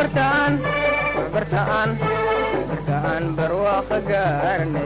waxbartaan waxbartaan waxbartaan barwaaqo gaarne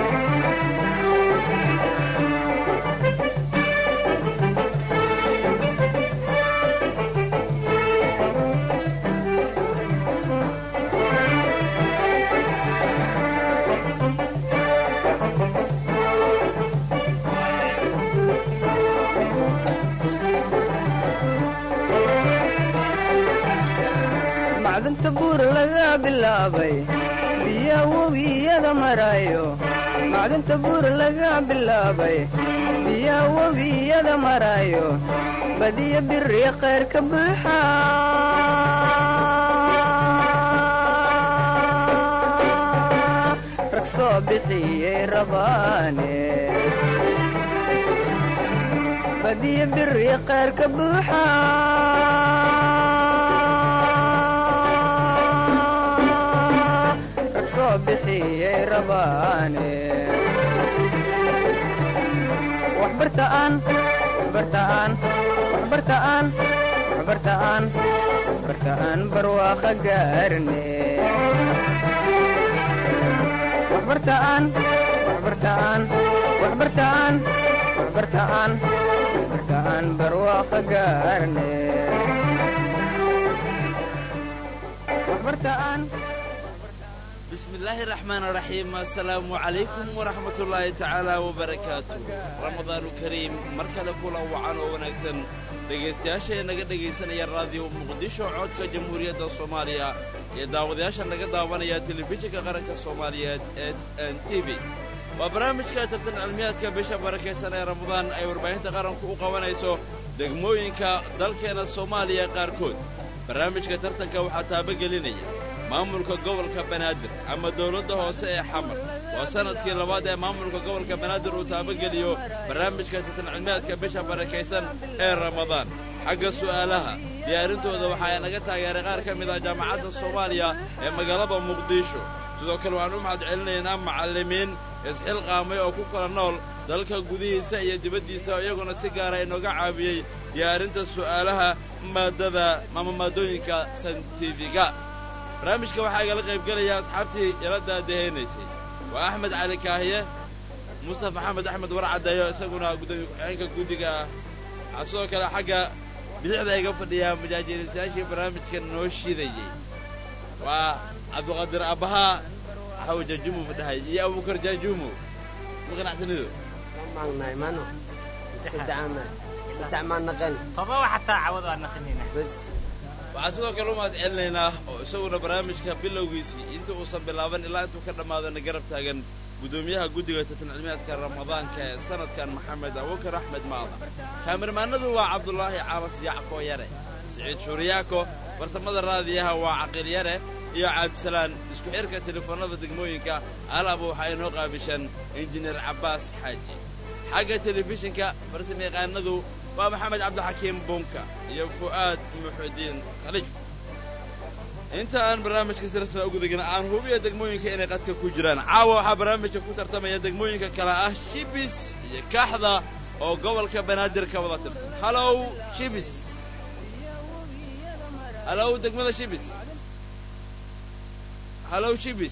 macdanta buur laga bilaabay biya webiyada marayo macdanta buur laga bilaabay biya webiyada marayo badiya biri khayr ka buuxa rag soo bixiyey rabaane badiya biri khayr ka buuxa rag soo bixiyey rabaane waxbartaan waxbartaan waxbartaan waxbartaan waxbartaan barwaaqo gaarne waxbartaan waxbartaan waxbartaan waxbartaan waxbartaan barwaaqo gaarne waxbartaan bismillaahi raxmaan raxiim assalaamu calaykum waraxmatullaahi tacaala wabarakaatu ramadaanu kariim mar kale kula wacan oo wanaagsan dhegaystayaasha naga dhegaysanaya raadiyo muqdisho codka jamhuuriyadda soomaaliya iyo daawadayaasha naga daawanaya telefishinka qaranka soomaaliyeed s n t v waa barnaamijka tartan cilmiyaadka bisha barakaysan ee ramadaan ay warbaahinta qaranku u qabanayso degmooyinka dalkeena soomaaliya qaarkood barnaamijka tartanka waxaa taabagelinaya maamulka gobolka banaadir ama dawladda hoose ee xamar waa sannadkii labaad ee maamulka gobolka banaadir uu taabageliyo barnaamijka tartan cilmiyaadka bisha barakaysan ee ramadaan xagga su'aalaha diyaarintooda waxa ay naga taageeray qaar ka mid ah jaamacadda soomaaliya ee magaalada muqdisho sidoo kale waxaan u mahad celinaynaa macallimiin isxilqaamay oo ku kala nool dalka gudihiisa iyo dibaddiisa iyaguna si gaara inooga caawiyey diyaarinta su'aalaha maaddada ama maaddooyinka santifiga barnaamijka waxaa igala qaybgelaya asxaabtii ila daadahaynaysay waa axmed cali kaahiye mustaf maxamed axmed warcadeeyo isaguna guddoomiye ku-xigeenka guddiga ah waxaa sidoo kale xagga bidixda iga fadhiyaa majaajiilisayaashii barnaamijka noo shidayey waa cabdiqaadir abbahaa xaw jaajumo ma dhahay iyo abuukar jaajumo ma qanacsanido maagnahay mano saddexaanahay saddex maan naqan todoba xataa cawad waa naqinayna bas waxaan sidoo kale u mahad celinaynaa oo isaguna barnaamijka bilowgiisii inta uusan bilaaban ilaa intuu ka dhammaadana garab taagan guddoomiyaha guddiga tartan cilmiyaadka ramadaanka ee sanadkan maxamed abubakar axmed maada kaamirmaanadu waa cabdulaahi calas yacko yare siciid shuuriyaako farsamada raadiyaha waa caqiil yare iyo cabdisalaan isku xidhka telefoonnada degmooyinka alaaba waxaa inoo qaabishan injineer cabbaas xaaji xagga telefishinka farsamayaqaanadu waa maxamed cabdixakiim bunka iyo fu'aad muxudiin khaliif inta aan barnaamijka si rasmi ugu degin aan hubiya degmooyinka inay qadka ku jiraan caawa waxaa barnaamijka ku tartamaya degmooyinka kale ah shibis iyo kaaxda oo gobolka banaadir ka wada tirsan halow shibis halow degmada shibis halow shibis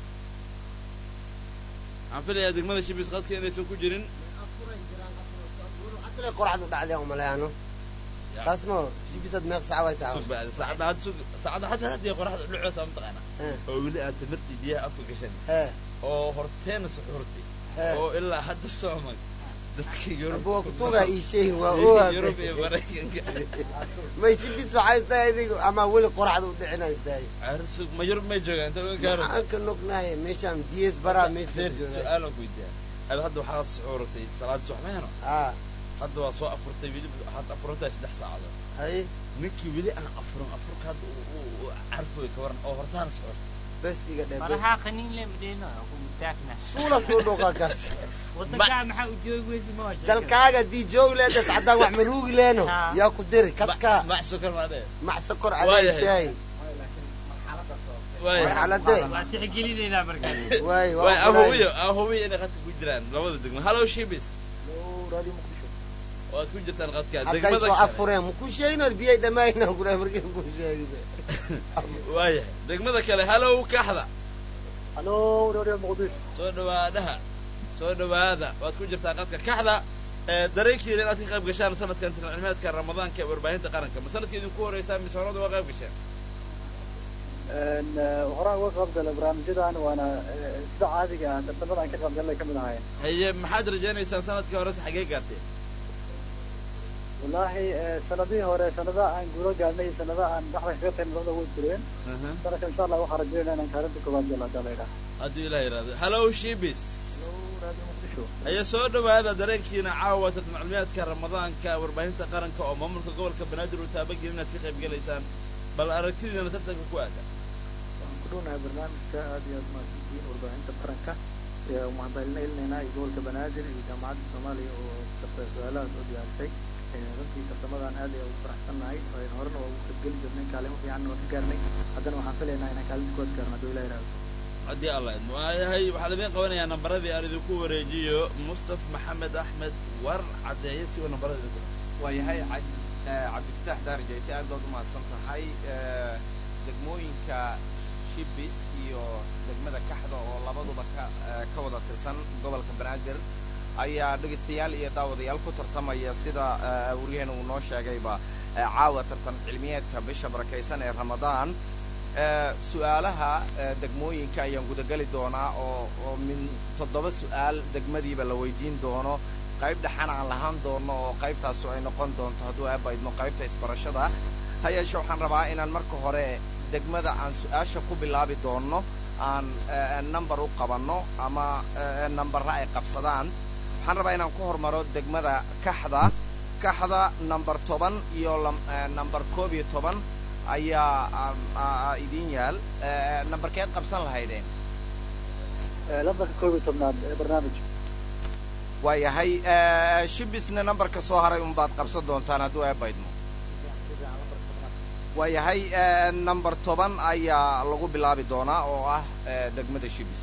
waxaan filayaa degmada shibis qadka inaysan ku jirin hadalay qoraxdu dhacday oo maleano saas ma jibisad meeq saca way saca sug bacdi saacadda had sug saacadda hadda hadda qoraxda dhacaysa mataqaana Eh. oo weli aad tamartii biyaha afka gashan ee oo horteena suxuurtay Eh. oo ilaa hadda sooman dadka yurub abuwa kutuga ii sheegin waa yurub iyo oa maraykanka may jibis waxay tahay adigu ama weli qoraxdu u dhicinay tahay Arrin sug ma yurub may joogaan inta ogan kaaro maxaan ka nognahay meeshaan ds baraa meesha deer jooga su-aalan ku weydiiyaa aad hadda waxaad suxuuratay salaad subax ma heno aa hadda waa soo afurtay weli waxaad afurantahay saddex saacadood hay ninkii weli aan afurin afurka hadda uu- uu- uu carfoy ka waran oo hortaana suxuurtay bes iga dhe bes farahaa qaniin le madheeno ku mutaagna suulas loo dhoqaa kaas wadankaa maxaa u joogi weysi ma waa sheekay. dalkaaga dii joogi leedas caddaan wax maruugi leeno Ah. yaa ku diri kaskaa mac sokor maa dhee mac sokor Waayahay. caleen shaay waaya xaladee waa tixgelinaynaa markaas waay waay aan hubiyo aan hubiyo inay qadka ku jiraan labada degmo hallow shibis waad ku jirtaan qadka hadday degmada soo kale afureen maku sheegin biyay dhammaayna kula markii ku sheegi waayahay degmada kale halow kaxda halo radio muqdisho soo dhawaadaha soo dhawaada waad ku jirtaa qadka kaxda ee dareenkiina inaad ka qayb gashaan sanadkan tilcilmeedka ramadaanka ee warbaahinta qaranka ma sanadkii idinku horeysaa mise horada waa qayb gasheen horaan uga qayb galay barnaamijyadan waana eh, sida caadiga ah tartamada aan ka qayb galnay kamid ahayn haye maxaad rajaynaysaan sanadkii horese xaggee gaarteen wallaahi eh, sanadihii hore sanada aan guulo gaarnay iyo sanada aan dhaxda kaga tahay labada way jireen Aha. sanadka insha allah waxaan rajaynaa inaan kaalinta koowaad galo hadda la yidhaha hadduu ilaah yidhahdo hallow shibis radio muqdisho haya soo dhawaada dareenkiina caawa tartan cilmiyaadka ramadaanka warbaahinta qaranka oo maamulka gobolka banaadir uu taabageli inaad ka qayb gelaysaan bal aragtidiina tartanka ku aada waxaan ku dhownahay barnaamijka aad iyo aad mahadsantihiin warbaahinta qaranka ee umahadcelinaynaynaa iyo gobolka banaadir iyo jaamacadda soomaaliya oo tarta- su-aalahaas oo diyaarisay Eh, runtii tartamadan aad ayaan ugu faraxsannahay Eh, horena waa ugu qaybgeli jirnay kaalimo fiicanna waa ka gaarnay haddana waxaan filaynaa inaan kaalinta kood gaarno hadduu ilaah yidhaahdo haddii alla idmo waayahay waxaa laidin qabanayaa nambaradii aan idinku wareejiyo mustaf maxamed axmed war caddeeye si uu nambarada idinku waayahay cab- eh, cabdifatax daarijayte aad baad u mahadsan tahay Eh, degmooyinka shibis iyo degmada kaxda oo labaduba ka eh, ka wada tirsan gobolka banaadir ayaa dhegaystayaal iyo daawadayaal ku tartamaya sida eh, waryaheena uu noo sheegayba eh, caawa tartan cilmiyeedka bisha barakaysan ee ramadaan Eh, su-aalaha eh, degmooyinka ayaan gudageli doonaa oo oo min toddoba su-aal degmadiiba la weydiin doono qayb dhexana aan lahaan doono oo qaybtaasu ay noqon doonto hadduu aabaydmo qaybta isbarashada ha yeeshe waxaan rabaa inaan marka hore degmada aan su-aasha ku bilaabi doono aan eh, number u qabanno ama eh, nambarra ay qabsadaan waxaan rabaa inaan ku hormaro degmada kaxda kaxda number toban iyo lam- eh, number koob iyo toban ayaa aan- aa- aa idiin yaal Eh, nambarkeed qabsan lahaydeen Eh, lambarka koob iyo tobnaad ee barnaamijka waayahay eh, shibisna nambarka soo haray unbaad qabsan doontaan hadduu aabaydmo waayahay eh, number toban ayaa lagu bilaabi doonaa oo ah eh, degmada shibis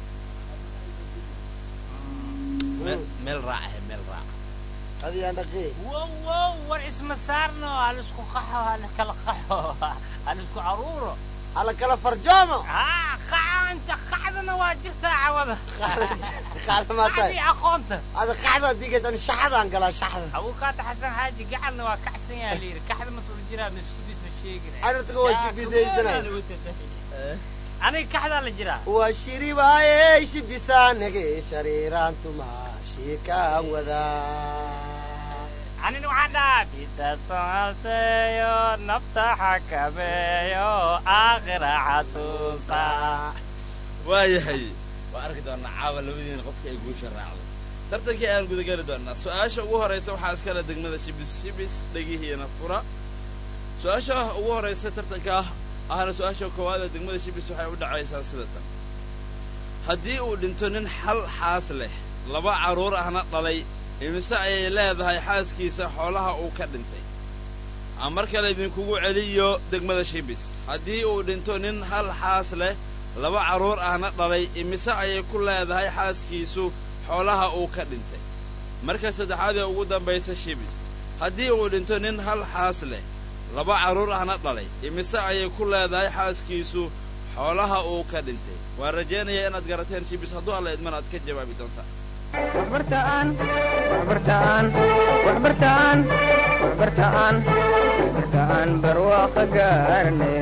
meel meel raacahe meel raaca adiyaan dhaqii wow wow war isma saarno halisku qaxo haliskala qaxo halisku aruuro alla kala farjoomo haa qaxo inta qaxdana waa jirtaa cawada qaxda maa qaxdii tahay aqoonta ada qaxda digaysaan shaxadaan galaa shaxda abukaata xasan xaaji gacalna waa kacsan yaha layidhi kaxda mas-uul jiraa mas-uubis ma sheegin Carruurta waa shibisaysanay. aniga kaxdaa la jiraa waa shiribaaye shibisaanage shariiraantuma shiikaan wadaa anina waxaan dhahaa bida somalteeyo nafta xakameeyo aakhira xasuusta waayahay waa arki doonaa caawa labadiina qofka ay guusha raacdo tartankii ayaan gudageli doonaa su-aasha ugu horeysa waxaa iskale degmada shibis shibis dhegihiina fura su-aasha ugu horeysa tartanka ah ahna su-aasha koowaad ee degmada shibis waxay u dhacaysaa sida tan haddii uu dhinto nin xal xaas leh laba carruur ahna dhalay imise ayay leedahay xaaskiisa xoolaha uu ka dhintay aan mar kale idinkugu celiyo degmada shibis haddii uu dhinto nin hal xaas leh laba carruur ahna dhalay imise ayay ku leedahay xaaskiisu xoolaha uu ka dhintay marka saddexaad ee ugu dambaysa shibis haddii uu dhinto nin hal xaas leh laba carruur ahna dhalay imise ayay ku leedahay xaaskiisu xoolaha uu ka dhintay waan rajaynayaa inaad garateen shibis hadduu alla idman aad ka jawaabi doontaan waxbartaan waxbartaan waxbartaan waxbartaan waxbartaan barwaaqa gaarne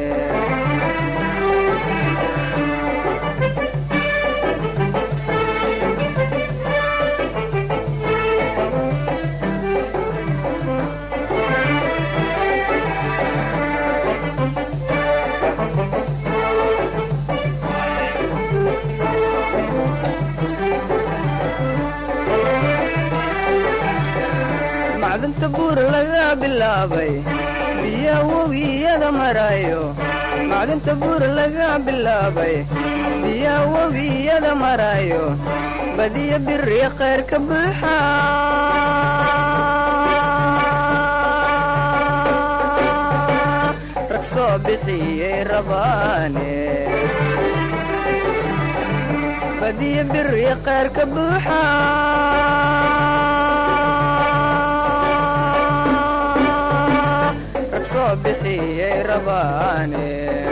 macdanta buur laga bilaabay biya webiyada marayo macdanta buur laga bilaabay biya webiyada marayo badiya biri khayr ka buuxa rag soo bixiyey rabaane badiya biri khayr ka buuxa soo bixiyey rabaane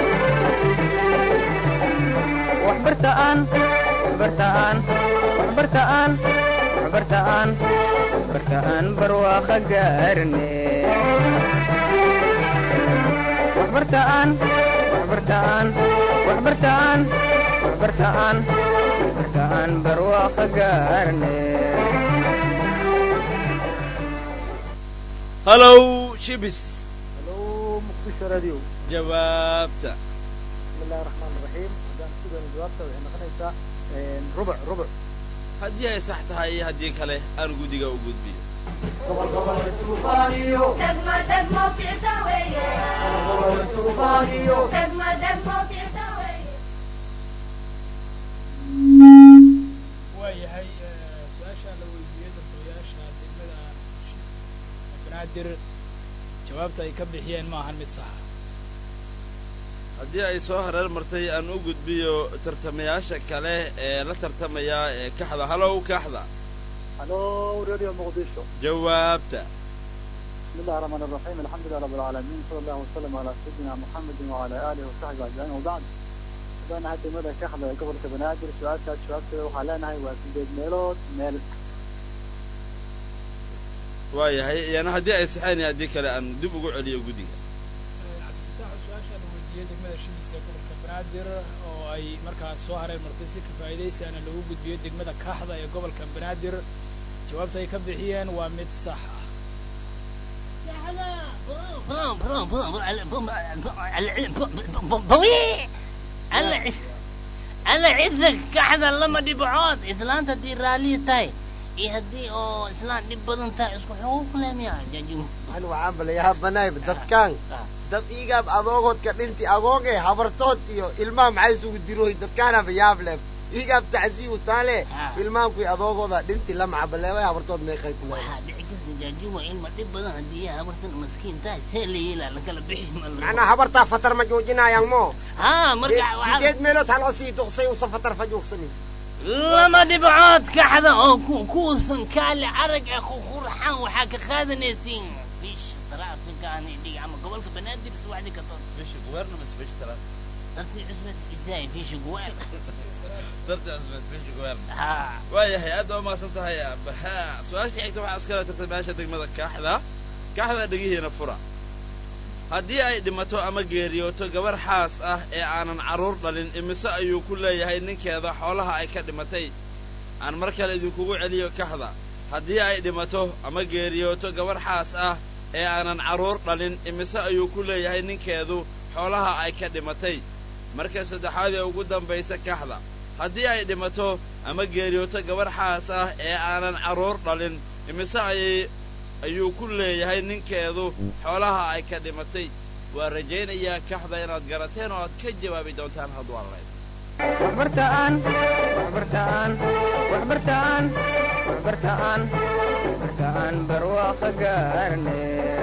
waxbartaan waxbartaan waxbartaan waxbartaan waxbartaan barwaaqa gaarne waxbartaan waxbartaan waxbartaan waxbartaan waxbartaan barwaaqa gaarne halow shibis halo muqdisho radio jawaabta bismi illahi raxmaan raxiim haddaan sugan jawaabta waxay noqonaysaa rubuc rubuc haddii ay sax tahay iyo haddii kale aan guddiga u gudbiyo دقمة دقمة في عتاوية دقمة دقمة في عتاوية waayahay su-aasha la weydiiyey dambeeyaasha degmada banaadir jawaabta ay ka bixiyeen ma ahan mid saxa haddii ay soo hareer martay aan u gudbiyo tartamayaasha kale ee la tartamaya ee kaxda halow kaxda halo radio muqdisho jawaabta بسم الله الرحمن الرحيم الحمد لله رب العالمين صلى الله وسلم على سيدنا محمد وعلى اله وصحبه اجمعين وبعد hadaan hadda mada kaxda ee gobolka banaadir su-aashaas jawaabteeda waxaa leenahay waa sideed meelood meel waayahay iyana haddii ay saxeen iyo haddii kale aan dib ugu celiyo guddiga cabdifitaax su-aasha la weydiiyey degmada shibis ee gobolka banaadir oo ay markaas soo hareer martay si kafaa'idaysiana lagu gudbiyo degmada kaaxda ee gobolka banaadir jawaabta ay ka bixiyeen waa mid sax ah alla cidda kaxda lama dhibcood islaanta haddii raalliya tahay iyo haddii oo islaan dhib badan tahay isku xuquuq leh miya jajum ani waxaan balayaha banayb dadkaan dad iigaab adoogoodka dhinti agooge habartood iyo ilmaha maxay isugu diroy dadkaanaba yaab leh iigaab tacsiibu taale Ah. ilmahankui adoogooda dhinti lamaca baleeway habartood meeqay ku leedahay waxaa dhici karta jaajuma ilma dhib badan haddii habartan maskiin tahay see la yeelaa lakala bixi ma la macnaa habartaa fatar ma joojinayaan mo haa marka waxaa sideed meelood haloo sii duqsay usa fatar fa joogsanin lama dhibcood kaxda oo ku- kuusan kaale arag ee qurxan waxaa ka qaadanaysiin bisha taraafikani dhig ama gobolka banaadir subaxdii ka toon bisha guberna mas bisha talaad dartii cusbad isaay fisha guweel darta cusbeed bisha guberna haa waayahay aad baa umahadsan tahay ha su-aasha xigta waxaa iskala tartamayaasha degmada kaaxda kaaxda dhegihiina fura haddii ay dhimato ama geeriyooto gabar xaas ah ee aanan carruur dhalin imise ayuu ku leeyahay ninkeeda xoolaha ay ka dhimatay aan mar kale idinkugu celiyo kaxda haddii ay dhimato ama geeriyooto gabar xaas ah ee aanan carruur dhalin imise ayuu ku leeyahay ninkeedu xoolaha ay ka dhimatay marka saddexaad ee ugu dambaysa kaxda haddii ay dhimato ama geeriyooto gabar xaas ah ee aanan carruur dhalin imise ayay ayuu ku leeyahay ninkeedu xoolaha ay ka dhimatay waa rajaynayaa kaxda inaad garateen oo aad ka jawaabi doontaan hadwaaleed waxbartaan waxbartaan waxbartaan waxbartaan waxbartaan barwaaqa gaarne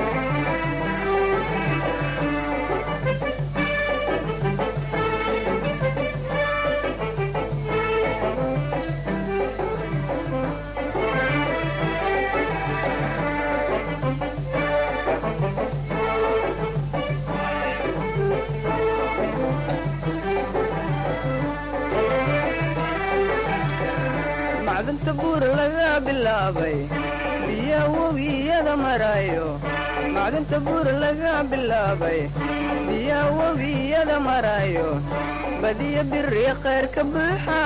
macdanta buur laga bilaabay biya webiyada marayo macdanta buur laga bilaabay biya webiyada marayo badiya biri khayr ka buuxa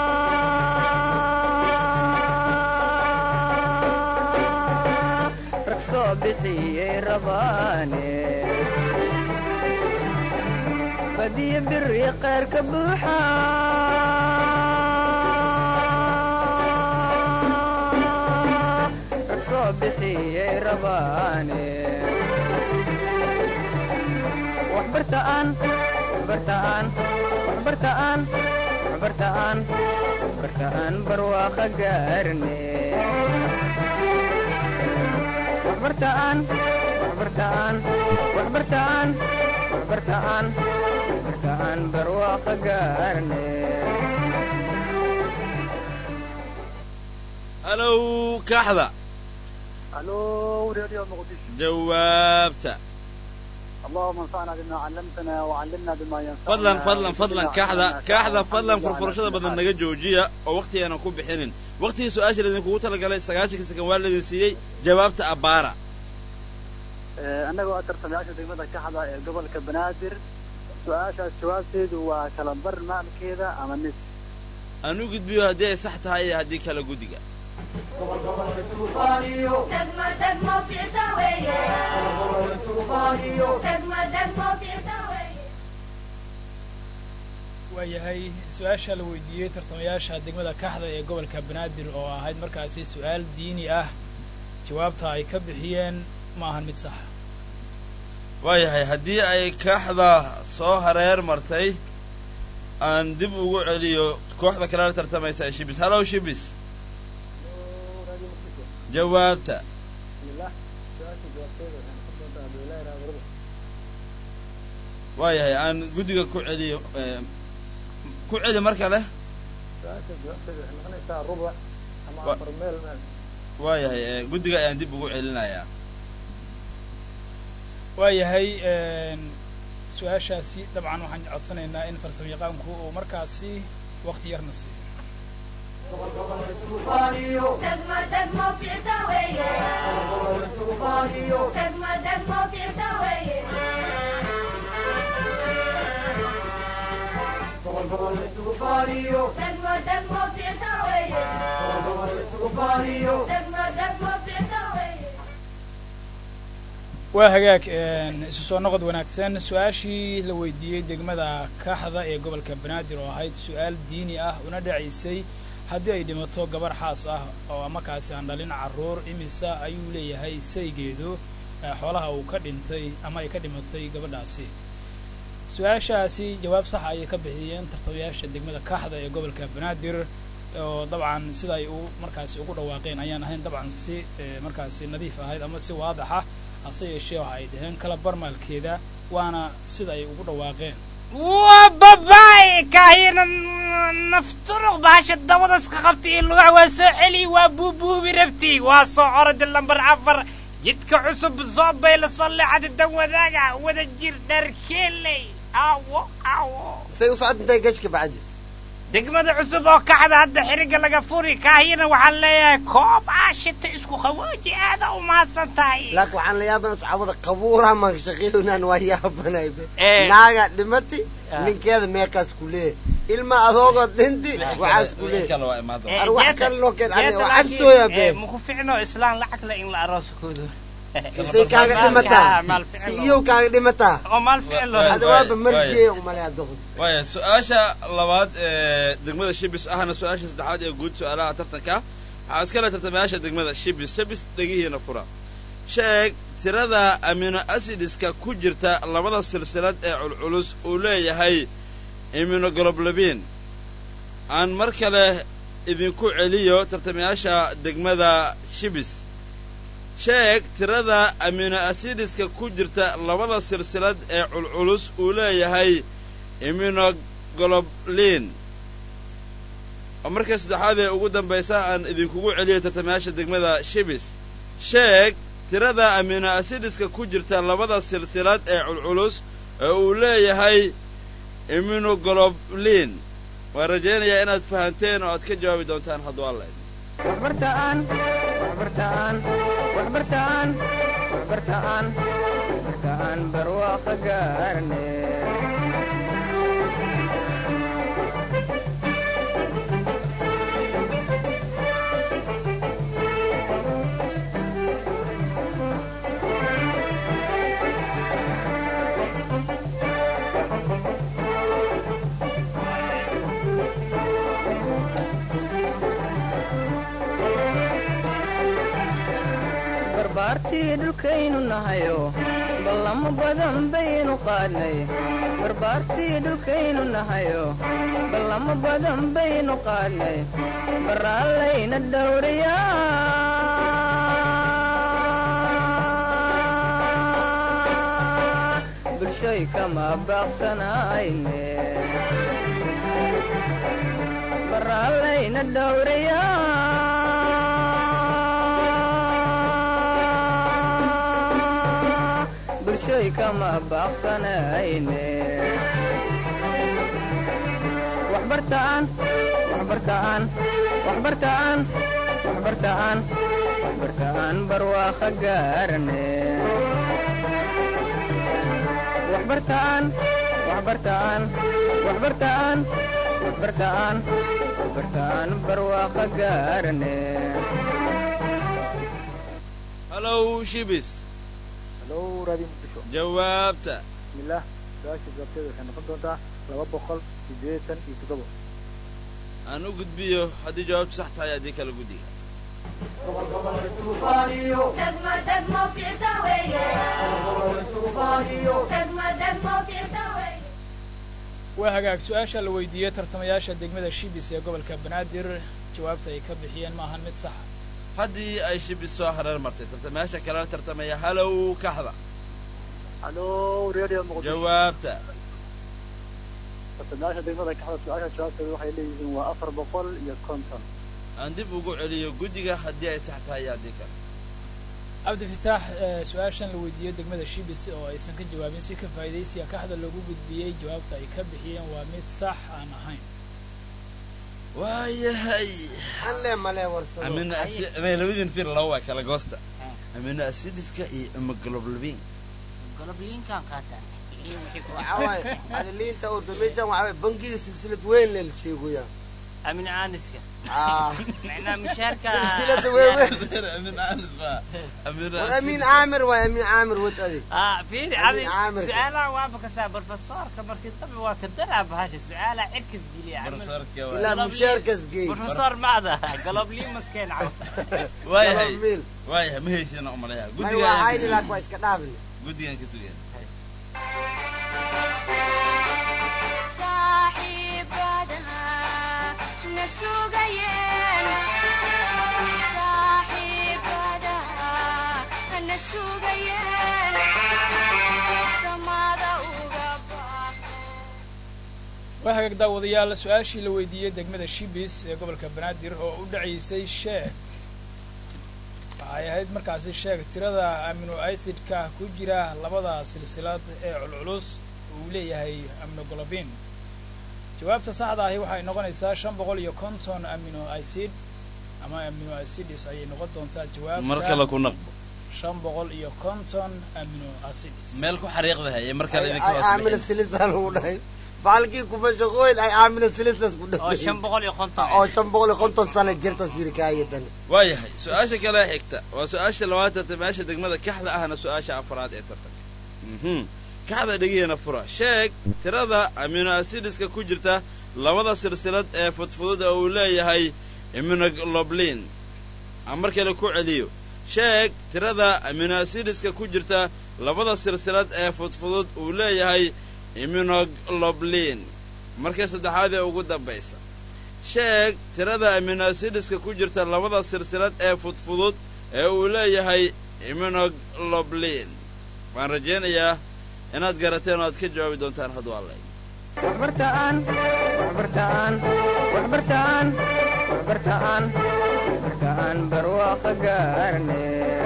rag soo bixiyey rabaane badiya biri khayr ka buuxa rag soo bixiyey rabaane waxbartaan waxbartaan waxbartaan waxbartaan waxbartaan barwaaqa gaarne waxbartaan waxbartaan waxbartaan waxbartaan waxbartaan barwaaqa gaarne halow kaxda halo radio muqdisho jawaabta اللهم انفعنا بما علمتنا وعلمنا بما ينفعنا fadlan fadlan fadlan وزدنا kaaxda علما kaaxda نافعا. fadlan الحمد لله furfurashada على كل badan حال. naga joojiya oo waqtigeenan ku bixinin waqtigii su-aasha laydinkugu talagalay sagaashanka sakan waa laydin siiyey jawaabta abbaara Ee, annagoo ah tartamayaasha degmada kaxda ee gobolka banaadir su-aashaas jawaabteedu waa kala bar maalkeeda ama nis aan u gudbiyo haddii ay sax tahay iyo haddii kala guddiga دقمة دقمة في عتاوية دقمة دقمة في عتاوية waayahay su-aasha la weydiiyey tartamayaasha degmada kaxda ee gobolka banaadir oo ahayd markaasi su-aal diini ah jawaabta ay ka bixiyeen ma ahan mid saxa waayahay haddii ay kaaxda soo hareer martay aan dib ugu celiyo kooxda kale la tartamaysa ee shibis hallow shibis jawaabta waayahay aan guddiga ku celiyo eh, ku celi mar kale Wa- waayahay eh, guddiga ayaan dib ugu celinayaa waayahay su-aashaasi dabcan waxaan codsanaynaa in farsamo yaqaanku uu markaasi waqti yarna siiyo دقمة دقمة في عتاوية دقمة دقمة في عتاوية دقمة دقمة في عتاوية دقمة دقمة في عتاوية waa hagaag isu soo noqod wanaagsan su-aashii la weydiiyey degmada kaxda ee gobolka banaadir oo ahayd su-aal diini ah una dhacaysay haddii ay dhimato gabar xaas ah oo markaasi aan dhalin carruur imisa ayuu leeyahay saygeedu ee xoolaha uu ka dhintay ama ay ka dhimatay gabadhaasi su-aashaasi jawaab sax ayay ka bixiyeen tartamayaasha degmada kaxda ee gobolka banaadir oo dabcan sida ay u markaasi ugu dhawaaqeen ayaan ahayn dabcan si eh, markaasi nadiif ahayd ama si waadaxa hase yeeshee waxa ay dhaheen kala barmaalkeeda waana sida ay ugu dhawaaqeen waa babaay kaahina nafturuq bahasha dabadaas ka qabtay iyo lugaha waa soo celi waa buubuubi rabti waa soo oradi lambar afar jidka cusub soo bayla soo leexada dan wadaaga wada jir dharkeeley awo awo say u socod intay gashka bacdi degmada cusub oo kaxda hadda xiriga laga furi kaahina waxaan leeyahay koob aashita isku khawooji aada u mahadsan tahay laakiin waxaan la yaabana saxaabada qabuuraha maan shaqeynaan waa yaabanay be Eh. naaga dhimati Ah. ninkeeda meeqaas ku leeyahay ilma adoogoo dhinti waxaas ku leeyahay kale waa imaan doona Ar wax kale loo keen aniga waa cabsooya be maku ficno islaan lacag le in la arooskoodo say kaaga dhimataa maal si ficilo iyow kaaga dhimataa oo maal ficilo Waa- hada waaba marjeeya umalaya doqon waaya su-aasha labaad ee degmada shibis ahna su-aasha saddexaad ee guud su-aalaha tartanka waxaa iskale tartamayaasha degmada shibis shibis dhegihiina fura sheeg tirada amino acidiska ku jirta labada silsilad ee culculus uu leeyahay immunoglobulin aan mar kale idinku celiyo tartamayaasha degmada shibis sheeg tirada amino acidiska ku jirta labada silsilad ee culculus uu leeyahay immunoglobulin oo markii saddexaad ee ugu dambaysa aan idinkugu celiyo tartamayaasha degmada shibis sheeg tirada amino acidiska ku jirta labada silsilad ee culculus ee uu leeyahay immunoglobulin waan rajaynayaa inaad fahanteen oo aad ka jawaabi doontaan hadduu alla idin waxbartaan waxbartaan waxbartaan waxbartaan waxbartaan barwaaqo gaarne barbaartii dhulkaynu nahayo ballamo badan baynu qaadnay barbaartii dhulkaynu nahayo ballamo badan baynu qaadnay baraallayna dhowriyaa bulshoy kama baaqsanayne baraallayna dhowriyaa bulshoy bulshoy kama baaqsanayne waxbartaan waxbartaan waxbartaan waxbartaan waxbartaan barwaaqo gaarne waxbartaan waxbartaan waxbartaan waxbartaan waxbartaan barwaaqo gaarne halow shibis halo raadiyo muqdisho jawaabta bismillaah su-aasha jawaabteeda waxay noqon doontaa laba boqol siddeetan iyo toddoba aan u gudbiyo haddii jawaabtu sax tahay haddii kala guddiga degmo degmo ficta weeye degmo degmo ficta weeye waa hagaag su-aasha la weydiiyey tartamayaasha degmada shibis ee gobolka banaadir jawaabta ay ka bixiyeen ma ahan mid saxa haddii ay shibis soo hareer martay tartamayaasha kalena tartamaya halow kaxda halo radio muqdisho jawaabta tartamayaasha degmada kaxda su-aasha jawaabteeda waxay leeyihiin waa afar boqol iyo konton aan dib ugu celiyo guddiga haddii ay sax tahay iyo haddii kale cabdifitaax eh, su-aashan la weydiiyey degmada shibis oo aysan ka jawaabin si ka faa'iidaysiga kaxda loogu gudbiyey jawaabta ay ka bixiyeen waa mid sax aan ahayn waayahay anle male warsado amino asi- may labadin fir laba waa kala goosta amino acidiska iyo hemoglobin golobliinkaan qaataan waxaa waaye adiliinta orda meeshan waxaa waaye bangiga silsilad weyn le la sheegoyaa amin aaniska Ah. macnaa mishaarka silsilada weyn weyn amino anis baa amino war amiin acidiska caamir waay amiin caamir wad adi ah fiiri Amin adi caamirka. su-aalaha waaba kasaa barofesoorka markii dambe waa ka daraa bahasha su-aalaha cirkas geliya barsoorka ilaa waa mushaarkas geey barofesor maada golobliimaskeen caw waayahay miil waayahay ma heysina umaleeyaa may guddiga waa ayaan ka hayni sugayn laak waa iska dhaafin guddigaan ka sugayn saaxiibadaha na sugayeen saaxiibadaha na sugayeen samada uga baaqo waa hagaag daawadayaal su-aashii la weydiiyey degmada shibis ee gobolka banaadir oo u dhacaysay sheeg waxay ahayd markaasi sheeg tirada amino acidka ku jira labada silsilad ee culculus uu leeyahay aminogolobin jawaabta saxda ahi waxay noqonaysaa shan boqol iyo konton amino acid ama amino acids ayay noqon doontaa mar kale jawaabta ku naqbo shan boqol iyo konton amino acids meel ku xariiqda haye mar kale ay idinka ay hoos aamina bixin. silisa lagu dhahay baalkii kuma shaqooyin ay aamina silisas ku oo dhahay shan boqol iyo konton oo shan boqol iyo konton sano jirta sirikaayadan waayahay su-aasha kale xigta waa su-aasha labaad tartamayaasha degmada kaxda ahna su-aasha afraad ee tartanka mhm kaxda dhegeena fura sheeg tirada amino acidiska ku jirta labada silsilad ee fudfudud ee uu leeyahay immunoglobulin aan mar kale ku celiyo sheeg tirada amino acidiska ku jirta labada silsilad ee fudfudud uu leeyahay immunoglobulin markii saddexaad ee ugu dambaysa sheeg tirada amino acidiska ku jirta labada silsilad ee fudfudud ee uu leeyahay immunoglobulin waan rajaynayaa inaad garateen oo aad ka jawaabi doontaan hadduu alle waxbartaan waxbartaan waxbartaan waxbartaan waxbartaan barwaaqo gaarne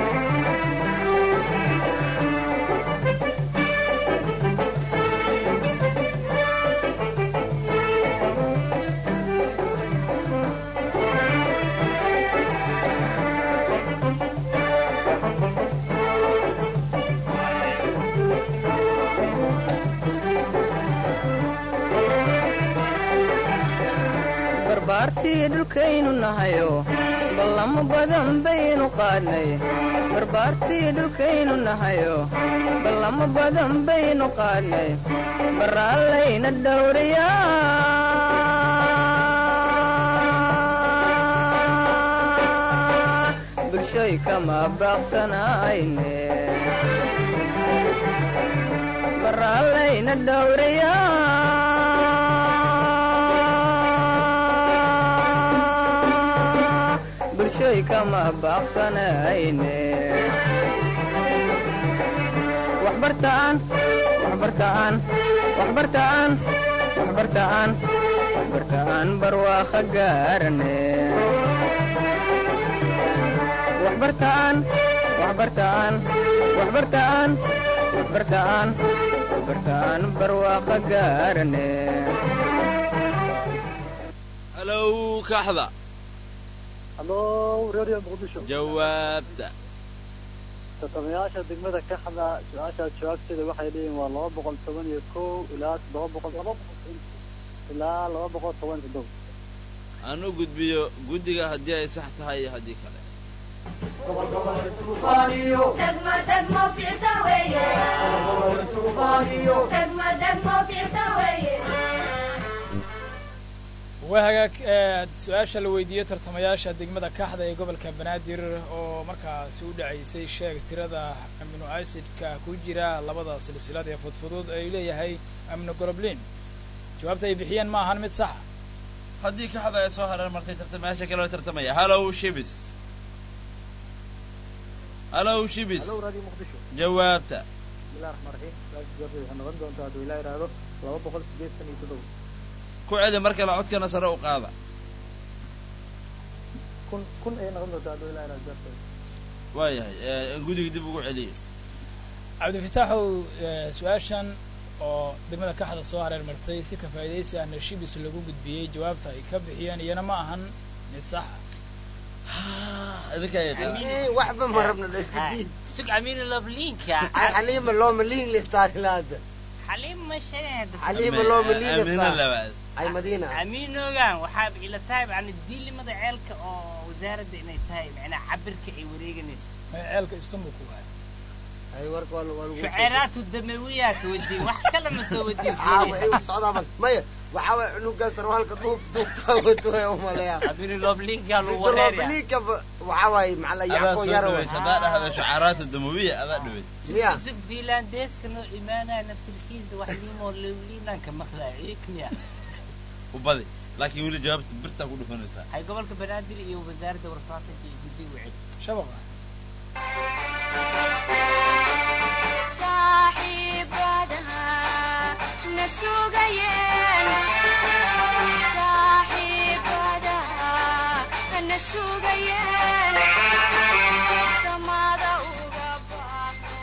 barbaartii dhulkaynu nahayo ballamo badan baynu qaadnay barbaartii dhulkaynu nahayo ballamo badan baynu qaadnay baraallayna dhowrayaa bulshoy kama baaqsanayne baraallayna dhowrayaa bulshoy kama baaqsanayne waxbartaan waxbartaan waxbartaan waxbartaan waxbartaan barwaaqo gaarne waxbartaan waxbartaan waxbartaan bartaan bartaan barwaaqa gaarane halow kaxda hallo radio muqdisho jawaabta tartamayaasha degmada kaxda su-aashaas jawaabteeda waxay leeyihin waa laba boqol toban iyo kow ilaa todoba boqol laba boqol ilaa laba boqol toban iyo toddoba aan u gudbiyo guddiga haddii ay sax tahay iyo haddii kale degmo degmo ficta weeye degmo degmo ficta weeye waa hagaag ee su-aasha la weydiiyey tartamayaasha degmada kaxda ee gobolka banaadir oo markaasi u dhacaysay sheeg tirada amino acidka ku jira labada silsilad ee fudfudud ay leeyahay amino goloblin jawaabta ay bixiyeen ma ahan mid saxa haddii kaxda ay soo hareer martay tartamayaasha kale oo tartamaya halow shibis halow shibis hallo radio muqdisho jawaabta bismillahi raxmaan raxiim su-aasha jawaabteeda waxay noqon doontaa hadduu ilaa yidhaahdo laba boqol sideetan iyo toddoba ku celi mar kale codkana sare u qaada kun kun ayay noqon doontaa hadduu ilaa yidhahdo jawaabteeda waayahay ee, guddiga dib ugu celiye cabdifitaaxow ee, su-aashan oo degmada kaxda soo hareer martay si ka faa'idaysi ahna shibis lagu gudbiyey jawaabta ay ka bixiyeen iyana ma ahan mid saxa idinkaa yaqaan Eh, waxba ma rabna da iska diid sug amiina loblinka ay xaliima looma liin listaarilaada xaliim ma sheegeen xaliima looma liin amina listaa labaad ay madiina amiinogan waxaaba ila tahay yani diilimada ceelka oo wasaaradda inay tahay macnaa cabirka ay wareeganayso may ceelka istanbul ku waaya ay warka waa waa lagu shuceeraatu damawiyaa ka wadiin wax kale ma soo wadiin caawa ay u socdaa bal maya waxaa waay cunugaas sarwaalka dhuub duubtaa wato way umaleeyaa amiina loblinka lagu wareerya dolobliinka waxaa waaye maxaa adaa yacko soo yara dhaweys haddaa dhahda shucaraatu damawiya adaa dhaweys miya sug fiilandeeska noo imaanaya naftirkiisa wax liimoo lowliinanka maqlaa ciikmiya u badi laakiin weli jawaabta birtaa ku dhufanaysaa hay gobolka banaadir iyo wasaaradda warfaafinta iyo guddiga wacid shabaqa saaxiibadaha na sugayeen saaxiibadaha na sugayeen samada uga baaqo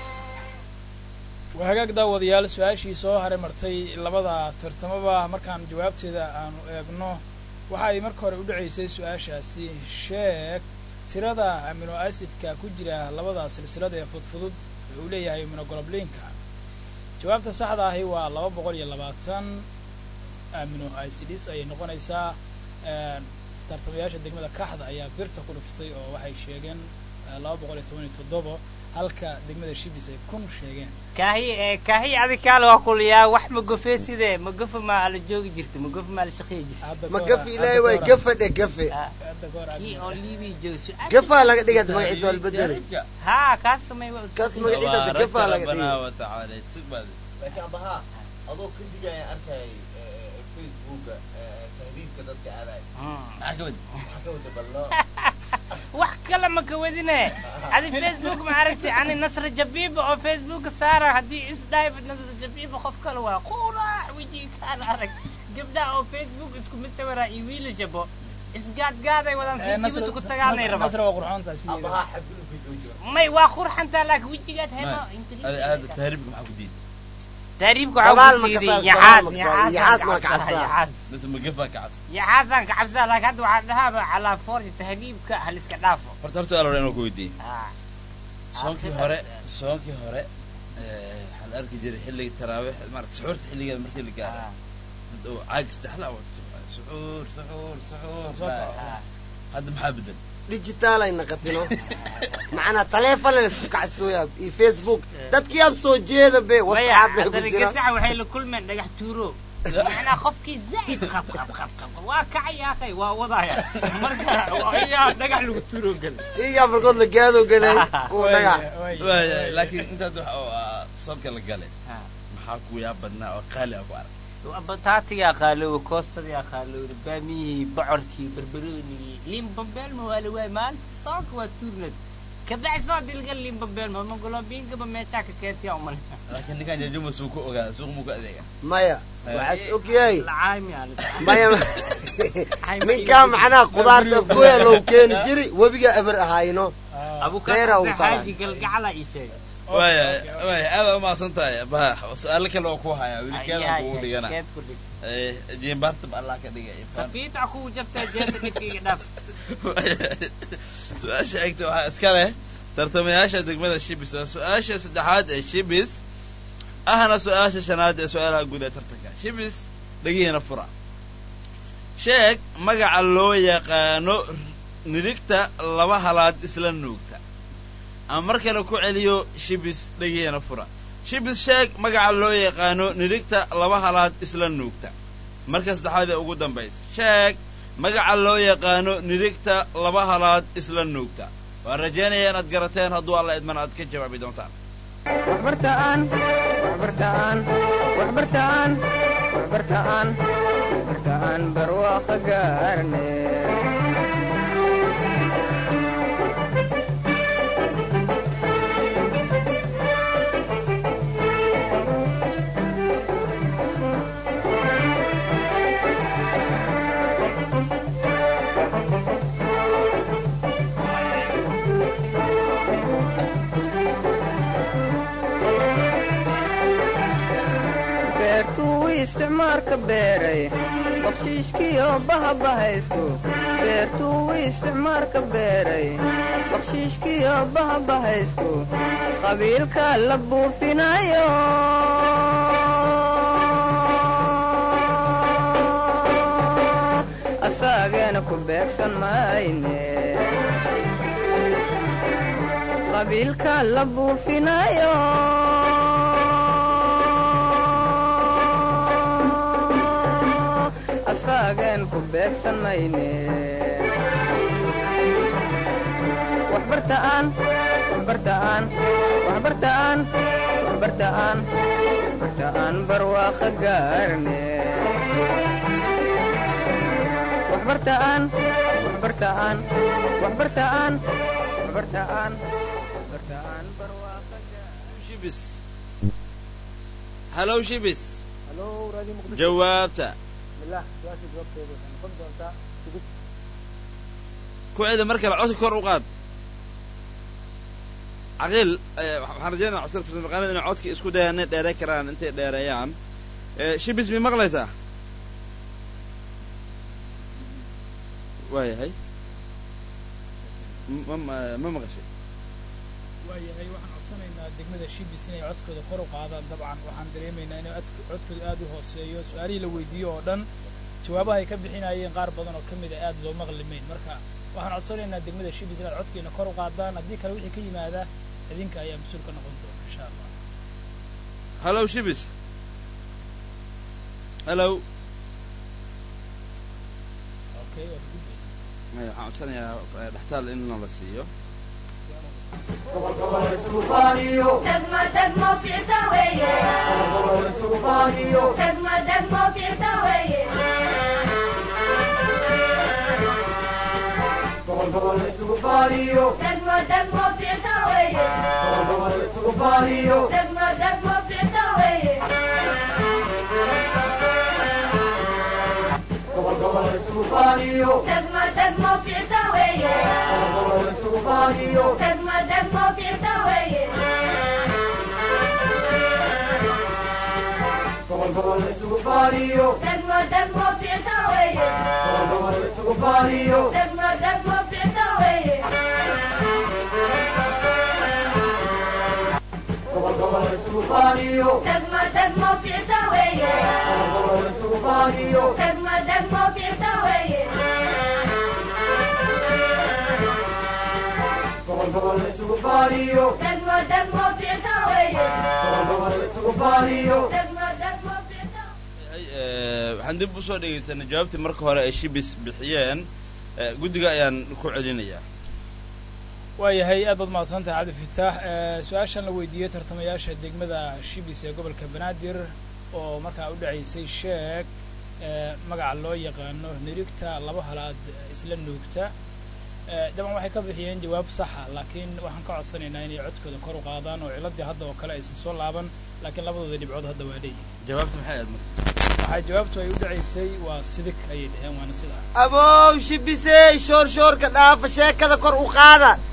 waa hagaag daawadayaal su-aashii soo haray martay labada tartamaba markaan jawaabteeda aanu eegno waxa ay marka hore u dhacaysay su-aashaasi sheeg tirada amino acidka ku jira labada silsilada ee fudfudud ee uu leeyahay immunoglobulinka jawaabta saxda ahi waa laba boqol iyo labaatan amino acids ayay noqonaysaa een, tartamayaasha degmada kaxda ayaa birta ku dhuftay oo waxay sheegeen eh, laba boqol iyo toban iyo toddobo halka degmada shibis ay kun sheegeen kaahi ee kaahi adikaale waa kuliyaa wax ma gofee sidee ma gofa maa la joogi jirta ma gofa maa la shaqeeyi jirta Hadda ma ka hor- gafi ilaahay hadda waay ka hor- gafa dhe gafe Ah, hadda ka hor kii aad- oo liibii joogi su-aal gafaa laga dhigaad magaciisa waa la bedelay Taariifka. haa kaas samay wa- Kaas magaciisa hadda Tabaaraka gafaa laga rabbana dhigay wa tacaala sug baadi laakiin abahaa adoo ka digaya arkay facebooka tahriibka dadka aadaay Hmm. maxaa ka wadi maxaa ka wada ballo wax kale ma ka wadine adi facebook ma aragtay ani nasra jabiiba oo facebooka saara haddii isdhaayb nasra jabiiba qof kale waa qurax wejigaan arag gabdhaha oo facebook isku mid sawiraa iyo wiilashabo isgaadgaaday wadaan Eh, si Nasra- dibadda ku tagaanay Nasra- rabaa Nasra waa qurxoontaa sideeda. abahaa xadgudubka joojiba may waa qurxantaa laakiin wejigaad helo Ada- ada tahriibka maxaa ku diiday taariibka Gabaal waxaa ma ku ka diiday saar- yaxaas gabaal ma ka saar- yaxaas ma ka cabsaa. yaxaas dadka magafaa ka cabsa yaxaasaan ka cabsaa laakiin hadda waxaa dhahaaba calaa forja tahriibka haliska dhaafo horta horta ala inuu ku weydiiyey Ah. soonkii hore soonkii hore eh, waxaa la arki jiray xilliga taraawiix maarata suxuurta xilligeeda markii la gaaro Ah. dad oo caag isdhexla wato suxuur suxuur suxuur Soo baa- kaco. Ah. hadda maxaa bedel digital ay naqatino macnaa taleefon la isku kacsooyaa iyo facebook dadkii ab soo jeeda be maya whatsapp ku haddana jira gasaca waxay la kulmeen dhagax tuuro macnaa qofkii zaa'id qab qab qab qab waa kacaya akhay waa wadaya marka ayaa dhagax lagu tuuro gal iyaa markood la gaado galay kuwa Waaya, dhagax waaya, waaya waaya. laakiin intaad wax oo ah, soonka la galay Ah. maxaa ku yaa badnaa oo qaali ah ku arag bataatigaa qaalooba koostadigaa qaalooda baamiyihii bocorkii barbaroonigii limbambeelma waa la waayay maalinta soonka waa tuurnad kabacdi soo dilga limbambeelma magolombiinkaba meeshaa ka keentiyaa umale laakiin ninkaan jajuma suu ku ogaada suuq muu ku adeega maya waxaas ogyahay lacaaymi maya ninkaa macnaha qudaarta afgooya loo keeni jiri webiga eber ahayno Ah, Beera uu abukaaxaaji galgacala ii sheegay waaya waaya aada umahadsan tahay ba su-aalo kale oo ku hayaa weli keedan kugu dhigana keed ku dhig Eh, jiimbaartab allah ka dhigay safiita kugu jirtaa jeenta dhibkayga dhaaf su-aasha xigta waxaa iska leh tartamayaasha degmada shibis waa su-aasha saddexaad ee shibis ahna su-aasha shanaad ee su-aalaha guud ee tartanka shibis dhegihiina fura sheeg magaca loo yaqaano nidhigta laba halaad isla nuugta ama mar kale ku celiyo shibis dhegihiina fura shibis sheeg magaca loo yaqaano nidhigta laba halaad isla nuugta marka saddexaad ee ugu dambaysa sheeg magaca loo yaqaano nidhigta laba halaad isla nuugta waan rajaynaya inaad garateen hadduu alla idman aad ka jawaabi doontaan waxbartaan waxbartaan waxbartaan waxbartaan waxbartaan barwaaqo gaarne beertuu isticmaalka beeray bakshiishkiyo bahabahaysku beertuu isticmaalka beeray bakshiishkiyo bahabahaysku qabiilka la buufinayo asaageena ku beegsan mayne qabiilka la buufinayo asaagen ku beegsan mayne waxbartaan waxbartaan waxbartaan waxbartaan waxbartaan barwaaqo gaarne waxbartaan waxbartaan waxbartaan waxbartaan waxbartaan barwaaqo shibis hallow shibis halo raadi muqdisho jawaabta bismillah su-aasha jawaabteeda waxay noqon doontaa sugid ku celi mar kale codka kor u qaad caqiil eh, waxaan rajaynaa codka farsamaqaanada inay codka isku dayaan inay dheerey karaan intay dheereeyaan Eh, shibis mi maqlaysaa waayahay ma ma- ma maqashay waayahay waxaan codsanaynaa degmada shibis inay codkooda kor u qaadaan dabcan waxaan dareemaynaa inay codk- codkooda aad u hooseeyo su-aalihii la weydiiyo oo dhan jawaabaha ay ka bixinayeen qaar badan oo ka mid a aad loo maqlimayn marka waxaan codsanaynaa degmada shibis inaad codkeena kor u qaadaan haddii kale wixii ka yimaada idinka ayaa mas-uul ka noqon doona insha allah hallow shibis hallow okay waa gudbay maya waxaan codsanayaa eh, dhextaal in la siiyo degmo degmo ficta weeye degmo degmo ficta weeye degmo degmo ficta weeye degmo degmo ficta weeye degmo degmo ficta weeye degmo degmo ficta weeye degmo degmo ficta weeye degmo degmo ficta weeye degmo degmo ficta weeye degmo degmo ficta weeye degmo degmo ficta weeye degmo degmo ficta Eh, waxaan dib usoo dhegaysanay jawaabtii marka hore ay shibis bixiyeen Eh, guddiga ayaan ku celinayaa waayahay aad baad mahadsan tahay cabdi fitaax Eh, su-aashan la weydiiyey tartamayaasha degmada shibis ee gobolka banaadir oo markaa u dhacaysay sheeg eh, magaca loo yaqaano nirigta laba halaad isla nuugta Eh, daban waxay ka bixiyeen jawaab saxa laakiin waxaan ka codsanaynaa inay codkooda kor u qaadaan oo ciladii hadda oo kale aysan soo laaban laakiin labadooda dhibcood hadda waa leeyihin jawaabta maxay aad marka waxay jawaabtu ay u dhacaysay waa sidig ayay dhaheen waana sidaa abow shibisey shoor shoorka dhaafa sheekada kor u qaada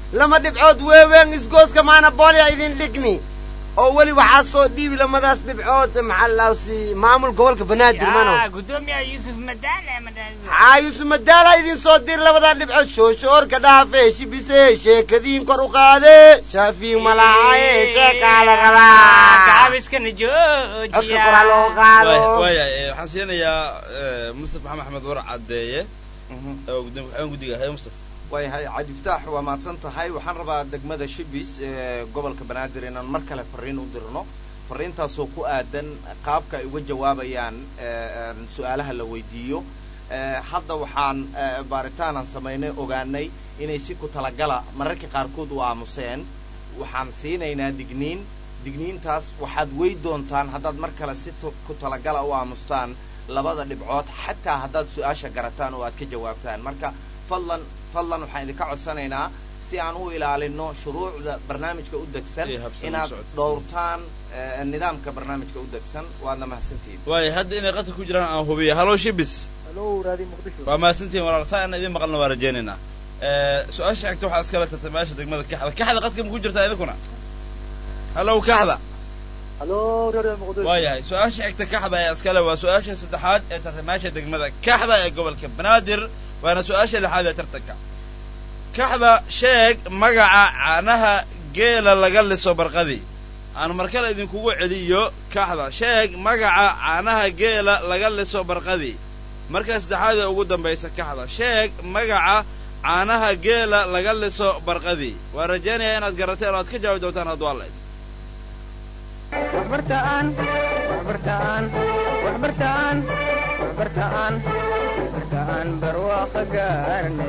lama dhibcood weeween isgooska maana boolya idin dhigni oo weli waxaa soo dhiibi lamadaas dhibcood maxaa lawsi maamul gobolka banaadir mano yaa gudoomiyaha yuusuf madaane madaane haa yuusuf madaala idin soo dir labadaa dhibcood shooshoorka dhahafe shibise sheekadiin kor u qaade shaafiin malaacaye sheekaa la rabaa gaabiskana codka joojiya kora loo qaado waaya eh, waxaan siinayaa eh, mustafa maxamed axmed war caddeeye oo gudoomiye waxaan guddiga haye mustafa waayahay cabdifataax waa mahadsan tahay waxaan rabaa degmada shibis ee gobolka banaadir inaan mar kale fariin u dirno fariintaasoo ku aadan qaabka ay uga jawaabayaan ee, een, su-aalaha la weydiiyo Ee, hadda waxaan ee, baaritaan aan samaynay ogaanay inay si ku talagala mararka qaarkood u aamuseen waxaan siinaynaa digniin digniintaas waxaad wey doontaan haddaad mar kale si tu- ku talagala u aamustaan labada dhibcood xataa haddaad su-aasha garataan oo aad ka jawaabtaan marka fadlan fadlan waxaan idinka codsanaynaa si aan u ilaalino shuruucda barnaamijka u degsan Iyo habsami inaad socodka. dhowrtaan ee, nidaamka barnaamijka u degsan waadna mahadsantihiin waaya hadda inay qadka ku jiraan aan hubiya halo shibis halo raadi muqdisho waa mahadsantihin walaal saa aan idin maqalna waa rajaynaynaa Eh, su-aasha xigta waxaa iskala tartay meesha degmada kaxda kaxda qadka ma ku jirtaa idinkuna halow kaxda halo raadi muqdisho waayahay su-aasha xigta kaxda ee iskale waa su-aasha saddexaad ee tartamaasha degmada kaxda ee gobolka banaadir waana su-aasha lixaad ee tartanka kaxda sheeg magaca caanaha geela laga liso barqadii aan markale idinkugu celiyo kaxda sheeg magaca caanaha geela laga liso barqadii marka saddexaad ee ugu dambaysa kaxda sheeg magaca caanaha geela laga liso barqadii waan rajaynayaa inaad garateen oo aad ka jawaabi doontaan hadduu alla idin waxbartaan waxbartaan waxbartaan waxbartaan waxbartaan barwaaqa gaarne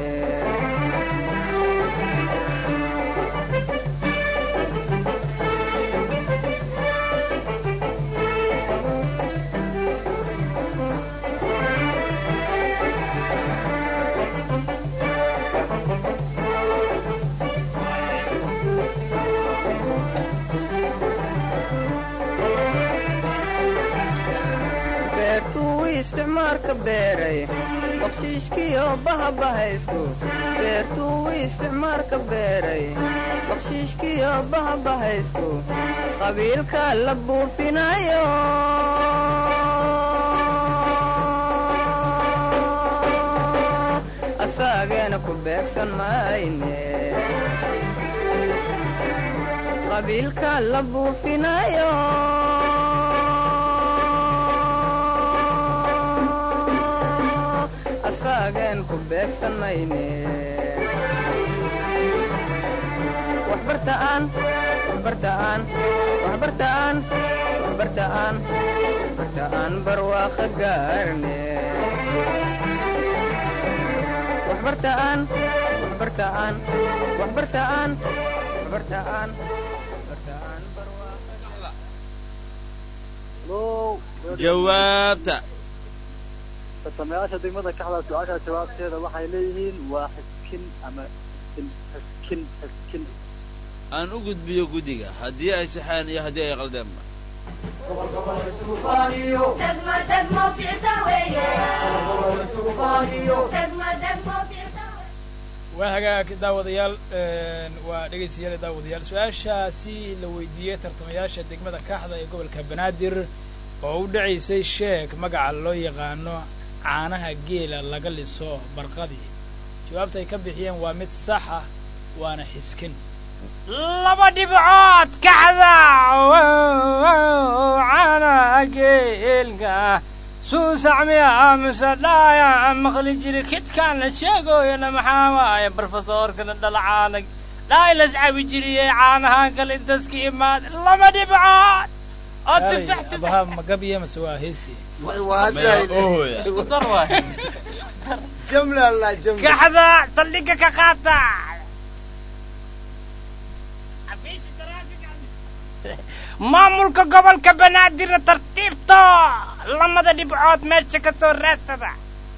beertuu isticmaalka beeray bakshiishkiyo bahabahaysku beertuu isticmaalka beeray bakshiishkiyo bahabahaysku qabiilka la buufinayo asaageena ku beegsan mayne qabiilka la buufinayo asaagen ku beegsan mayne waxbartaan waxbartaan waxbartaan waxbartaan waxbartaan barwaaqa gaarne waxbartaan waxbartaan waxbartaan waxbartaan waxbartaan barwaaqa halo jawaabta tartamayaasha degmada kaxda su-aasha jawaabteeda waxay leeyihiin waa xiskin ama xiskin xiskin xiskin aan u gudbiyo guddiga haddii ay saxaan iyo haddii ay qaldeenba degmo degmo ficta weeye degmo degmo ficta waa hagaag daawadayaal een, waa dhegaystayaal daawadayaal su-aashaasi la weydiiyey tartamayaasha degmada kaaxda ee gobolka banaadir oo u dhacaysay sheeg magaca loo yaqaano caanaha geela laga liso barqadii jawaabta ay ka bixiyeen waa mid sax ah waana xiskin laba dhibcood kaxda cana geelka suusacmiya mise dhaaya maqli jiri kidkaan la sheegoyana maxaa waaye barfasoorkana dhalacaalag dhaay las cabi jiriyey caanahaan kale daska imaad laba dhibcood oo tufax tufax abaha magabiya mase waa heesi maya ohoya isku dar waay jamla la jamla kaxda saldhigga ka qaata maamulka gobolka banaadirna tartiibto lamada dhibcood meesha ka soo raadsada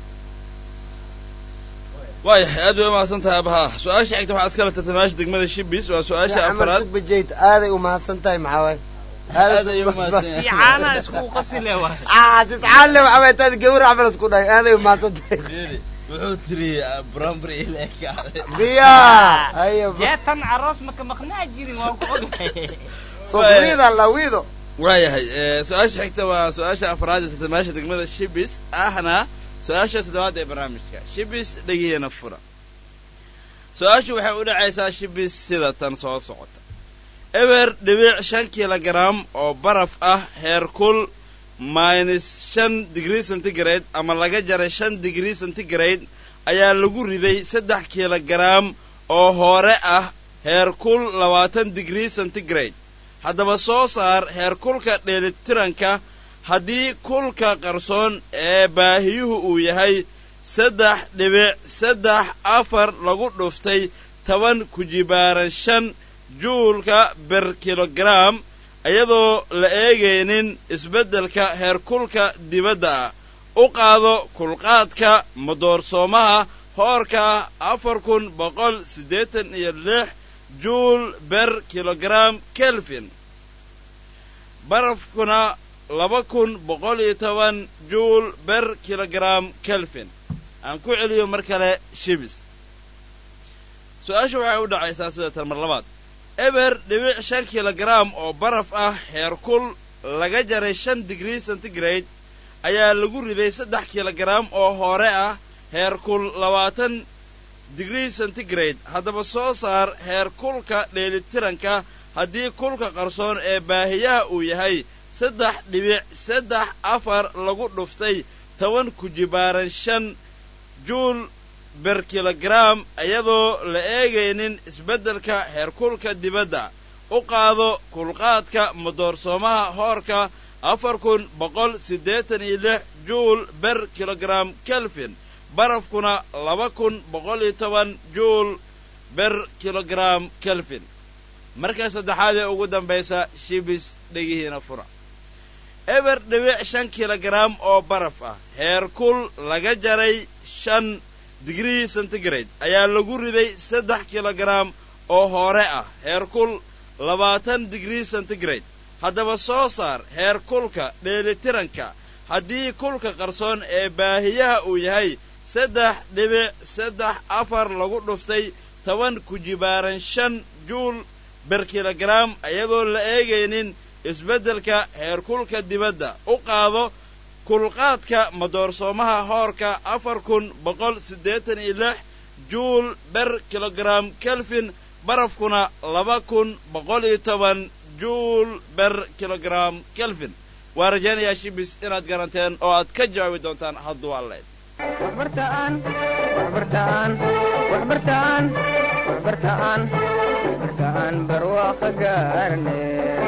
waayahay aad bay umahadsan tahay abaha su-aasha xigta waxaa iskala tartamaasha degmada shibis waa su-aasha camal afraad sugbajayt aaday umahadsan tahay maxaa waay aad ayay umahadsan si yahay caanaha isku qasile waa aa tidcaanle waxaa waay taad gawar camal isku dhahay aaday umahadsan tahay Fiiri, wuxuu tiri brambri ilekaade miya haya jeetan aroos maka maqnaa jirin waa ku ogahay sofrida lawido waayahay eh, su-aasha xigta waa su-aasha afraad ee tartamaasha degmada shibis ahna su-aasha toddobaad ee barnaamijka shibis dhegihiina fura su-aashu waxay u dhacaysaa shibis sida tan soo socota eber dhibic shan kilogaram oo baraf ah heerkul minus shan digrii centigrade ama laga jaray shan digrii centigrade ayaa lagu riday saddex kilogaram oo hore ah heerkul labaatan digrii centigrade haddaba soo saar heerkulka dheelitiranka haddii kulka qarsoon ee baahiyuhu uu yahay saddex dhibic saddex afar lagu dhuftay toban kujibaaran shan juulka ber kilogaram iyadoo la eegaynin isbeddelka heerkulka dibadda ah u qaado kulqaadka madoorsoomaha hoorka afar kun boqol siddeetan iyo lix juul ber kilogaram kelvin barafkuna laba kun boqol iyo toban juul ber kilogaram kelvin aan ku celiyo mar kale shibis su-aasha waxay u dhacaysaa sida tan mar labaad eber dhibic shan kilogaram oo baraf ah heerkul laga jaray shan digrii centigrade ayaa lagu riday saddex kilogaram oo hore ah heerkul labaatan digrii centigrade haddaba soo saar heerkulka dheelitiranka haddii kulka qarsoon ee baahiyaha uu yahay saddex dhibic saddex afar lagu dhuftay toban kujibaaran shan juul ber kilogaram iyadoo la eegaynin isbeddelka heerkulka dibadda u qaado kulqaadka madoorsoomaha hoorka afar kun boqol siddeetan iyo lix juul ber kilogaram kelvin barafkuna laba kun boqol iyo toban juul ber kilogaram kelvin marka saddexaad ee ugu dambaysa shibis dhegihiina fura eber dhibic shan kilogaram oo baraf ah heerkul laga jaray shan digrii centigrade ayaa lagu riday saddex kilogaram oo hore ah heerkul labaatan digrii centigrade haddaba soo saar heerkulka dheelitiranka haddii kulka qarsoon ee baahiyaha uu yahay saddex dhibic saddex afar lagu dhuftay toban kujibaaran shan juul ber kilogaram iyadoo la eegaynin isbeddelka heerkulka dibadda u qaado kulqaadka madoorsoomaha hoorka afar kun boqol siddeetan iyo lix juul ber kilogaram kelvin barafkuna laba kun boqol iyo toban juul ber kilogaram kelvin waa rajaynayaa shibis inaad garanteen oo aad ka jawaabi doontaan hadduu alleed waxbartaan waxbartaan waxbartaan waxbartaan waxbartaan barwaaqo gaarne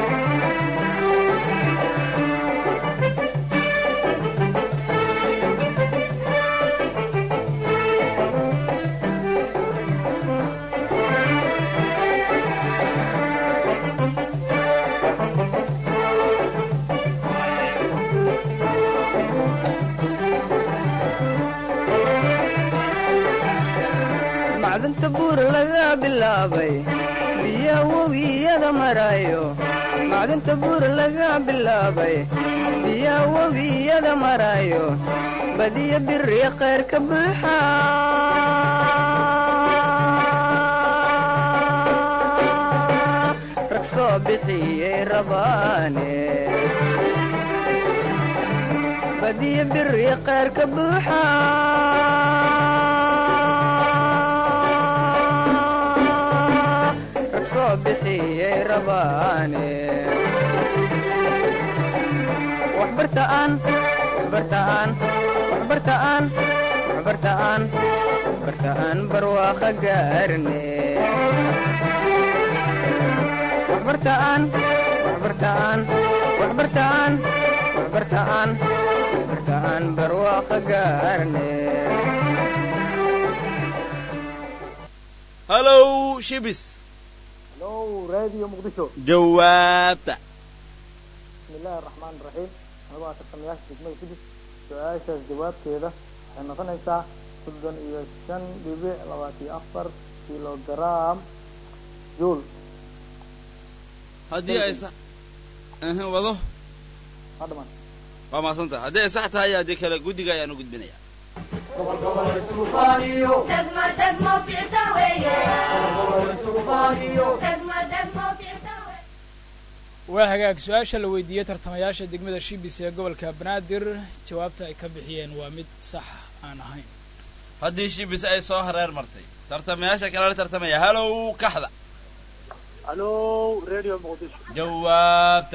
macdanta buur laga bilaabay biya webiyada marayo macdanta buur laga bilaabay biya webiyada marayo badiya biri khayr ka buuxa rag soo bixiyey rabaane badiya biri khayr ka buuxa rag soo bixiyey rabaane waxbartaan waxbartaan waxbartaan waxbartaan waxbartaan barwaaqo gaarne waxbartaan waxbartaan waxbartaan waxbartaan waxbartaan barwaaqo gaarne hallow shibis hello radio muqdisho jawaabta bismi illaahi araxmaan iraxiim anigu waa tartamayaasha degmada kudis su-aashaas jawaabteeda waxay noqonaysaa soddon iyo shan dhibic labaatiyo afar kilogaram juul haddii ay sax ehe wado waa dhamaan waa mahadsanta haddii ay sax tahay haddii kale guddiga ayaan u gudbinayaa degmo degmo ficta weeye degmo degmo ficta weeye waa hagaag su-aasha la weydiiyey tartamayaasha degmada shibis ee gobolka banaadir jawaabta ay ka bixiyeen waa mid sax aan ahayn haddii shibis ay soo hareer martay tartamayaasha kale la tartamaya halow kaxda alo radio muqdisho jawaabta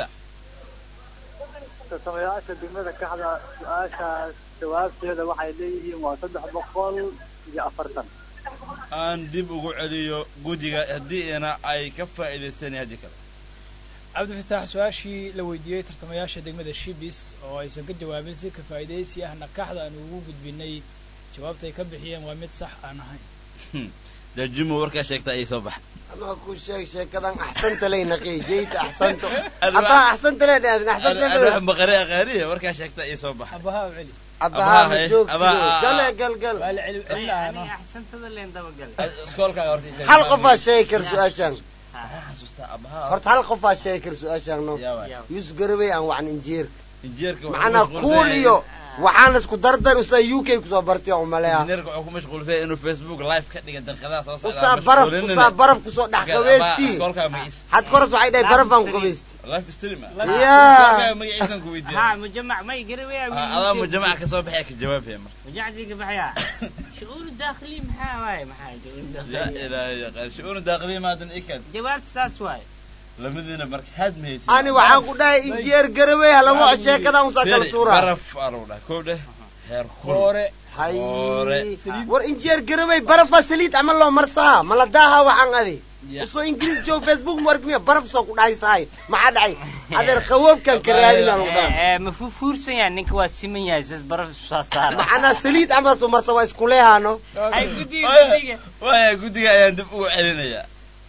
tartamayaasha degmada kaxda su-aashaas jawaabteeda waxay leeyihiin waa saddex boqol iyo afartan aan dib ugu celiyo guddiga haddiina ay ka faa'iidaysteen haddii kale cabdifataax su-aashii la weydiiyey tartamayaasha degmada shibis oo aysan ka jawaabin si ka faa'iidaysi ahna kaxda aan ugu gudbinay jawaabta ay ka bixiyeen waa mid sax aan ahayn dajimo warkaa sheegta ayay soo baxay anaa ku sheeg sheekadan axsanta lay naqiyay jeyta axsanto Alwaax- hadaa axsanta lay dhahdin alwax axsanta baqare aqaaniya warkaa sheegta ayay soo baxay abaha u celi abahaa ma haye, joogtido abaa- gale gal gal waa la celi celinaano axsantada leen dabagale iskoolkaaga horta sheeg. hal qofaa sheegi kar su-aashaan Maxaa xasuustaa abahaa horta hal qofaa sheegi kar su-aashaan no yaa waay. yuusuf garabey aan wacan injiir injineerka wuxuu macnaa ku kuul mashquulsan iyo yahay- waxaan isku dardar usaa u k kusoo bartay oo maleeya injineerka wuxuu ku mashquulsan yahay inuu facebook live ka dhiga daqiiqadaha soo socda usaa baraf mashquulinina. usaa baraf kusoo dhex Marka, qabeystii abaa, iskoolkaaga magaciisa had koras waxay dhahay barafaan ku qabaysti live stream ah yaa iskoolkaaga magaciisan ku weydiiya ها مجمع ما يقرب يا adaa mujamaca kasoo baxaya ka jawaabaya marka مجمع ذيك بحياة شعور داخلي محا واي محا شعور yaa داخلي ilaahay yaqaan shu'uunu daaqiliya maadan ikad جواب ساس واي lamadiina marka haad mahaysi ani waxaan ku dhahay injineer garabey halamo sheekadan usaa kala tuuraa baraf anuu dhah kow dheh heer kul hore hay Hore. war injineer garabey barafaa saliid camal loo marsaa mala daaha waxaan adi Ya. usoo ingiriis joog facebook mu argmiya baraf soo ku dhahaysahay maxaa dhacay adeer qawoobkan ka raadinaan u dhaha مفوفورسن يعني نك واسمن يا اساس برف صار maxanaa saliid camal soo marsa waa iskuleehaano هاي قدي قدي waaya guddiga ayaan dib ugu celinayaa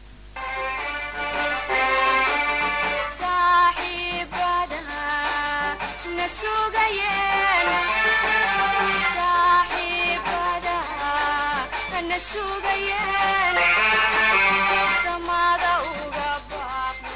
saaxiibadaha na sugayeen saaxiibadaha na sugayeen samada uga baaqno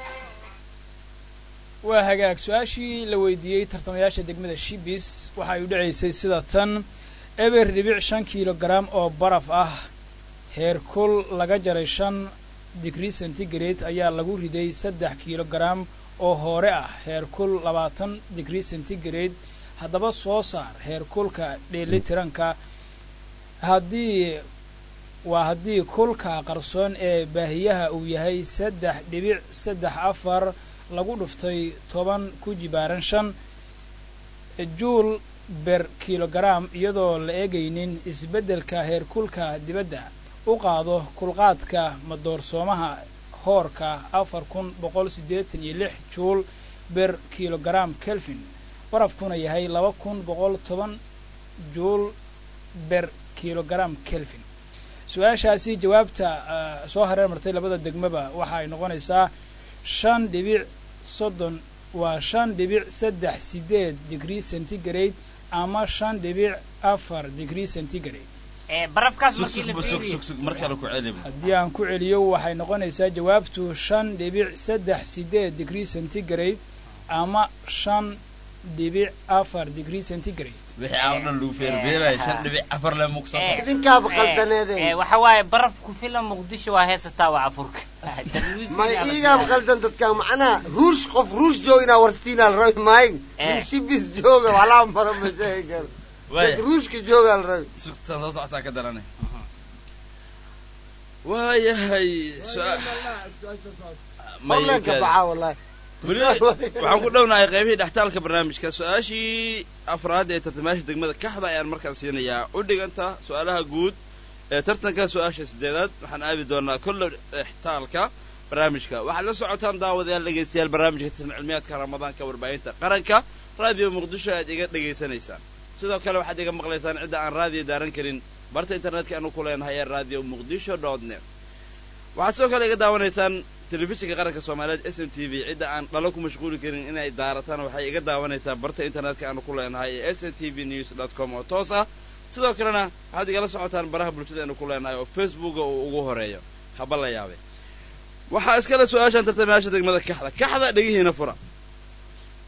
waa hagaag su-aashii la weydiiyey tartamayaasha degmada shibis waxa ay u dhacaysay sida tan eber dhibic shan kilogaram oo baraf ah heerkul laga jaray shan digrii centigrade ayaa lagu riday saddex kilogaram oo hoore ah heerkul labaatan digrii centigrade haddaba soo saar heerkulka dheelitiranka haddii waa haddii kulka qarsoon ee baahiyaha uu yahay saddex dhibic saddex afar lagu dhuftay toban ku jibaaran shan juul ber kilogaram iyadoo la eegaynin isbeddelka heerkulka dibadda u qaado kulqaadka madoorsoomaha hoorka afar kun boqol siddeetan iyo lix juul ber kilogaram kelvin barafkuna yahay laba kun boqol toban juul ber kilogaram kelvin su-aashaasi jawaabta ah, soo hareer martay labada degmaba waxa ay noqonaysaa shan dhibic soddon waa shan dhibic saddex sideed digrii centigrade ama shan dhibic afar digrii centigrade برف كاس sug مركي sug sug لفيري sug sug mar kale ku celi haddii aan ku celiyo waxay noqonaysaa jawaabtu shan dhibic saddex sideed digrii centigrade ama shan dhibic afar digrii centigrade wixii aan o dhan lagu feerbeelaya shan dhibic afar le mugsan Eh. idinkaaba qaldaneedeen waxa waaye baraf ku filan muqdisho waa heesataa waa afurka ma iigaaba qaldan dadkan macnaha ruush qof ruush joog inaa warstiinaa la rabi maayin Eh. nin shibis jooga walaa mara ma sheegi karo waaya dad ruushka joogaa la rabi sugtan soo socotaa ka daranay waayahay su-aa- ma horleenka yukaadi. baxaa wallahi weli waxaan ku dhownahay qaybihii dhextaalka barnaamijka su-aashii afraad ee tartamayaasha degmada kaxda ayaan markaan siinayaa u dhiganta su-aalaha guud ee tartanka su-aasha sideedaad waxaan aadi doonaa kolle dhextaalka barnaamijka waxaad la socotaan daawadayaal dhegaystayaal barnaamijka tartan cilmiyaadka ramadaanka warbaahinta qaranka raadiyo muqdisho aad iga dhegaysanaysaan sidoo kale waxaad iga maqlaysaan cidda aan raadiyo daaran karin barta internetka aanu ku leenahay ee radio muqdisho dot net waxaad sidoo kale iga daawanaysaan telefishinka qaranka soomaaliyeed s n t v cidda aan dhalo ku mashquuli karin inay daarataan waxay iga daawanaysaa barta internetka aanu ku leenahay ee s n t v news dot com oo toos ah sidoo kalena waxaad igala socotaan baraha bulshada aanu ku leenahay oo facebooka uu ugu horeeyo haba la yaabay waxaa iskale su-aashaan tartamayaasha degmada kaxda kaxda dhegihiina fura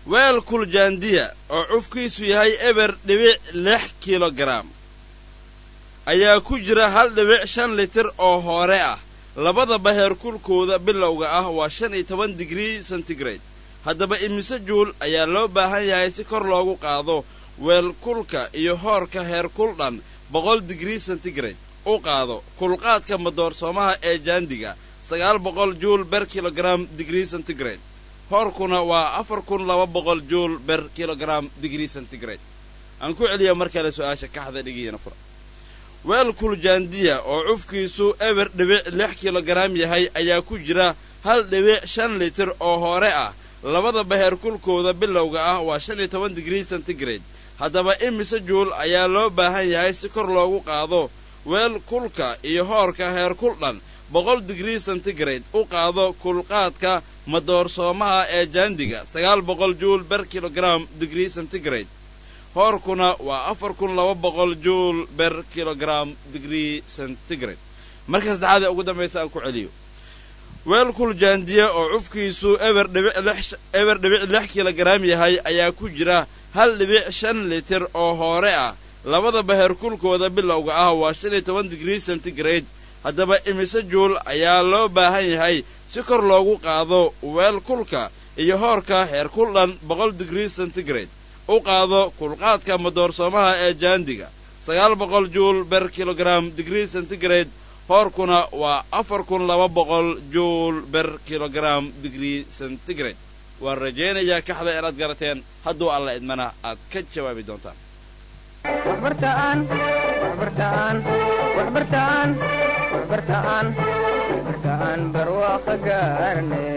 weel kuljaandiya oo cufkiisu yahay eber dhibic lix kilogaram ayaa ku jira hal dhibic shan litir oo hore ah labadaba heerkulkooda bilowga ah waa shan iyo toban digrii centigrade haddaba imise juul ayaa loo baahan yahay si kor loogu qaado weelkulka iyo hoorka heerkul dhan boqol digrii centigrade u qaado kulqaadka madoorsoomaha ee jaandiga sagaal boqol juul ber kilogram digrii centigrade hoorkuna waa afar kun laba boqol juul ber kilogram digrii centigrade aan ku celiya mar kale su-aasha kaxda dhigiyana fura weel kuljaandiya oo cufkiisu eber dhibic lix kilogaram yahay ayaa ku jira hal dhibic shan litir oo hore ah labadaba heerkulkooda bilowga ah waa shan iyo toban digrii centigrade haddaba imise juul ayaa loo baahan yahay si kor loogu qaado weel kulka iyo hoorka heerkul dhan boqol digrii centigrade u qaado kulqaadka madoorsoomaha ee jaandiga sagaal boqol juul ber kilogram digrii centigrade hoorkuna waa afar kun laba boqol juul ber kilogram digrii centigrade marka saddexaad ee ugu dambaysa aan ku celiyo weel kuljaandiya oo cufkiisu eber dhibic lix eber dhibic lix kilogaram yahay ayaa ku jira hal dhibic shan litir oo hoore ah labadaba heerkulkooda bilowga ah waa shan iyo toban digrii centigrade haddaba imise juul ayaa loo baahan yahay si kor loogu qaado weel kulka iyo hoorka heerkul dhan boqol digrii centigrade u qaado kulqaadka madoorsoomaha ee jaandiga sagaal boqol juul ber kilogram digrii centigrade hoorkuna waa afar kun laba boqol juul ber kilogram digrii centigrade waan rajaynayaa kaxda inaad garateen hadduu alla idmana aad ka jawaabi doontaan waxbartaan waxbartaan waxbartaan waxbartaan waxbartaan barwaaqo gaarne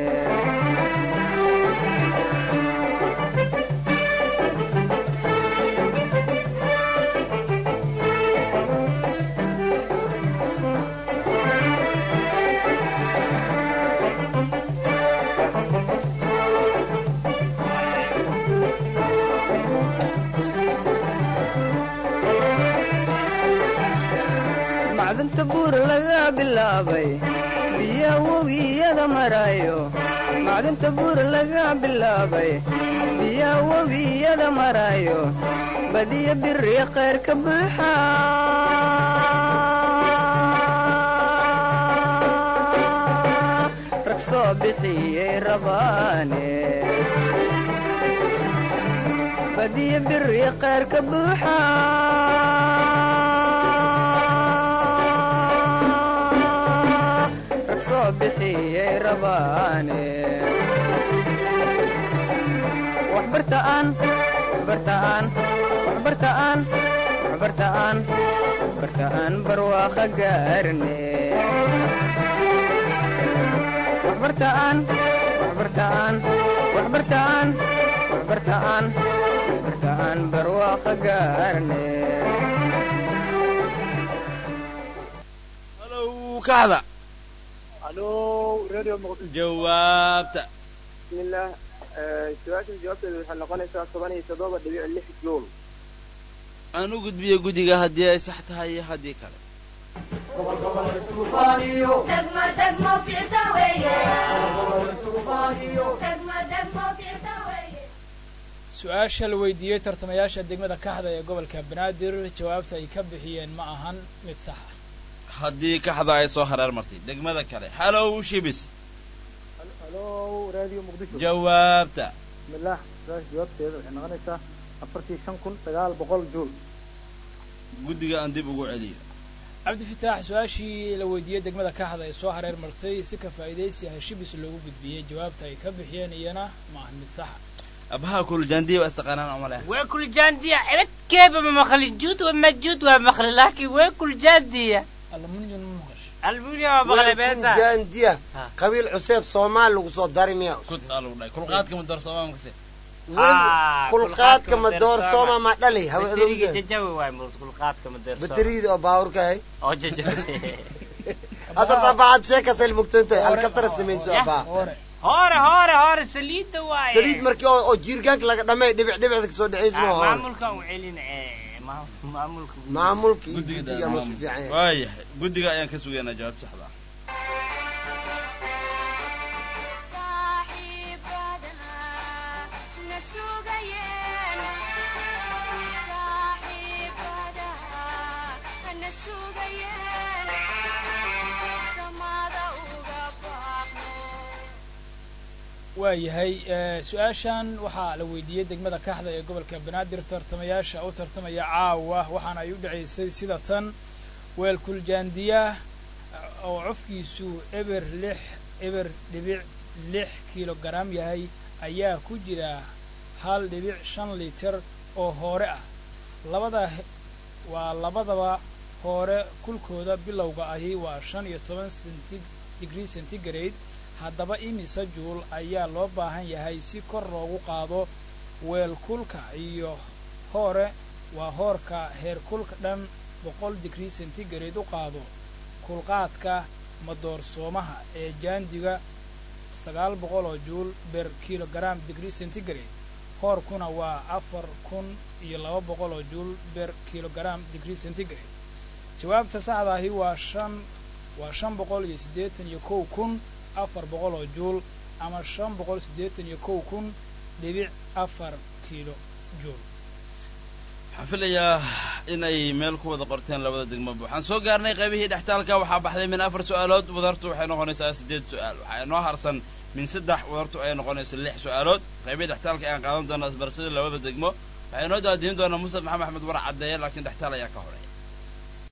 macdanta buur laga bilaabay biya webiyada marayo macdanta buur laga bilaabay biya webiyada marayo badiya biri khayr ka buuxa rag soo bixiyey rabaane badiya biri khayr ka buuxa rag soo bixiyey rabaane waxbartaan waxbartaan waxbartaan waxbartaan waxbartaan barwaaqo gaarne waxbartaan waxbartaan waxbartaan waxbartaan waxbartaan barwaaqo gaarne halow kaxda الو راديو مقدس jawaabta بسم الله su-aasha jawaabteedu waxay noqonaysaa toban iyo toddoba dhibic lix juul aan u gudbiyo guddiga haddii ay sax tahay iyo haddii kale دقمة دقمة في عتاوية دقمة دقمة في عتاوية su-aasha la weydiiyey tartamayaasha degmada kaxda ee gobolka banaadir jawaabta ay ka bixiyeen ma ahan mid sax ah haddii kaxda ay soo hareer martay degmada kale halow shibis الو راديو مقدشو jawaabta بسم الله su-aasha jawaabteeda waxay noqonaysaa afartii shan kun sagaal boqol juul guddiga aan dib ugu celiyo cabdifitaax su-aashii la weydiiyey degmada kaxda ee soo hareer martay si ka faa'iidaysi ah shibis loogu gudbiyey jawaabta ay ka bixiyeen iyana ma ahan mid sax ah abaha kuljaandiya waa istaqaanaan oo maleh ويكل جاندية عبد كيف ما مخلي جود ومجود ومخلي لكن ويكل جاندية almunyon ma maqasho المليون ما مخلي بيتا jaandiya Ha. qabiil cuseeb soomaal lagu soo dari miya kud aa lagu dhahay kulqaadka madoorsoomaa makase Ah, kulqaadka kulqaadka madoorsooma ma dhali بدريجي hawa ججوي واي مرت كل قاد كم درس bateriida oo baawurka hay أو ججوي hadda tabaacad sheekasay mugtantay alkabtara samayso Ya. abaa hore هوري هوري هوري سليد واي saliid markii oo oo jiirgaanka laga dhamay dhibic dhibicda kasoo dhacaysma hore معمول كان وعلين معمول maamulka iyo guddiga guddiga ma su fiican yahay waayahay guddiga ayaan ka sugaynaa jawaab saxda ah صاحب بعدها نسوق waayahay su-aashan waxaa la weydiiyey degmada kaxda ee gobolka banaadir tartamayaasha u tartamaya caawa waxaana ay u dhacaysay sida tan weelkul jaandiya oo cufkiisu eber lix eber dhibic lix kilogaram yahay ayaa ku jira hal dhibic shan litir oo hoore ah labada waa labadaba hoore kulkooda bilowga ahi waa shan iyo toban centi digrie centigrade haddaba imise juul ayaa loo baahan yahay si kor loogu qaado weelkulka iyo hoore waa hoorka heerkulka dhan boqol digrie centigrade u qaado kulqaadka madoorsoomaha ee jaandiga sagaal boqol oo juul ber kilogaram digrie centigrade hoorkuna waa afar kun iyo laba boqol oo juul ber kilogaram digrie centigrade jawaabta saxda ahi waa shan waa shan boqol iyo siddeetan iyo kow kun afar boqol oo juul ama shan boqol siddeetan iyo kow kun dhibic afar kiilo juul waxaan filayaa inay meel ku wada qorteen labada degmoba waxaan soo gaarnay qaybihii dhextaalka waxaa baxday min afar su-aalood wadartu waxay noqonaysaa siddeed su-aal waxaa inoo harsan min saddex wadartu ay noqonayso lix su-aalood qaybihii dhextaalka ayaan qaadan doonaa isbarashadii labada degmo waxaa inoo daadiin doonaa mustaf maxamed axmed war caddeeye laakiin dhextaal ayaa ka horay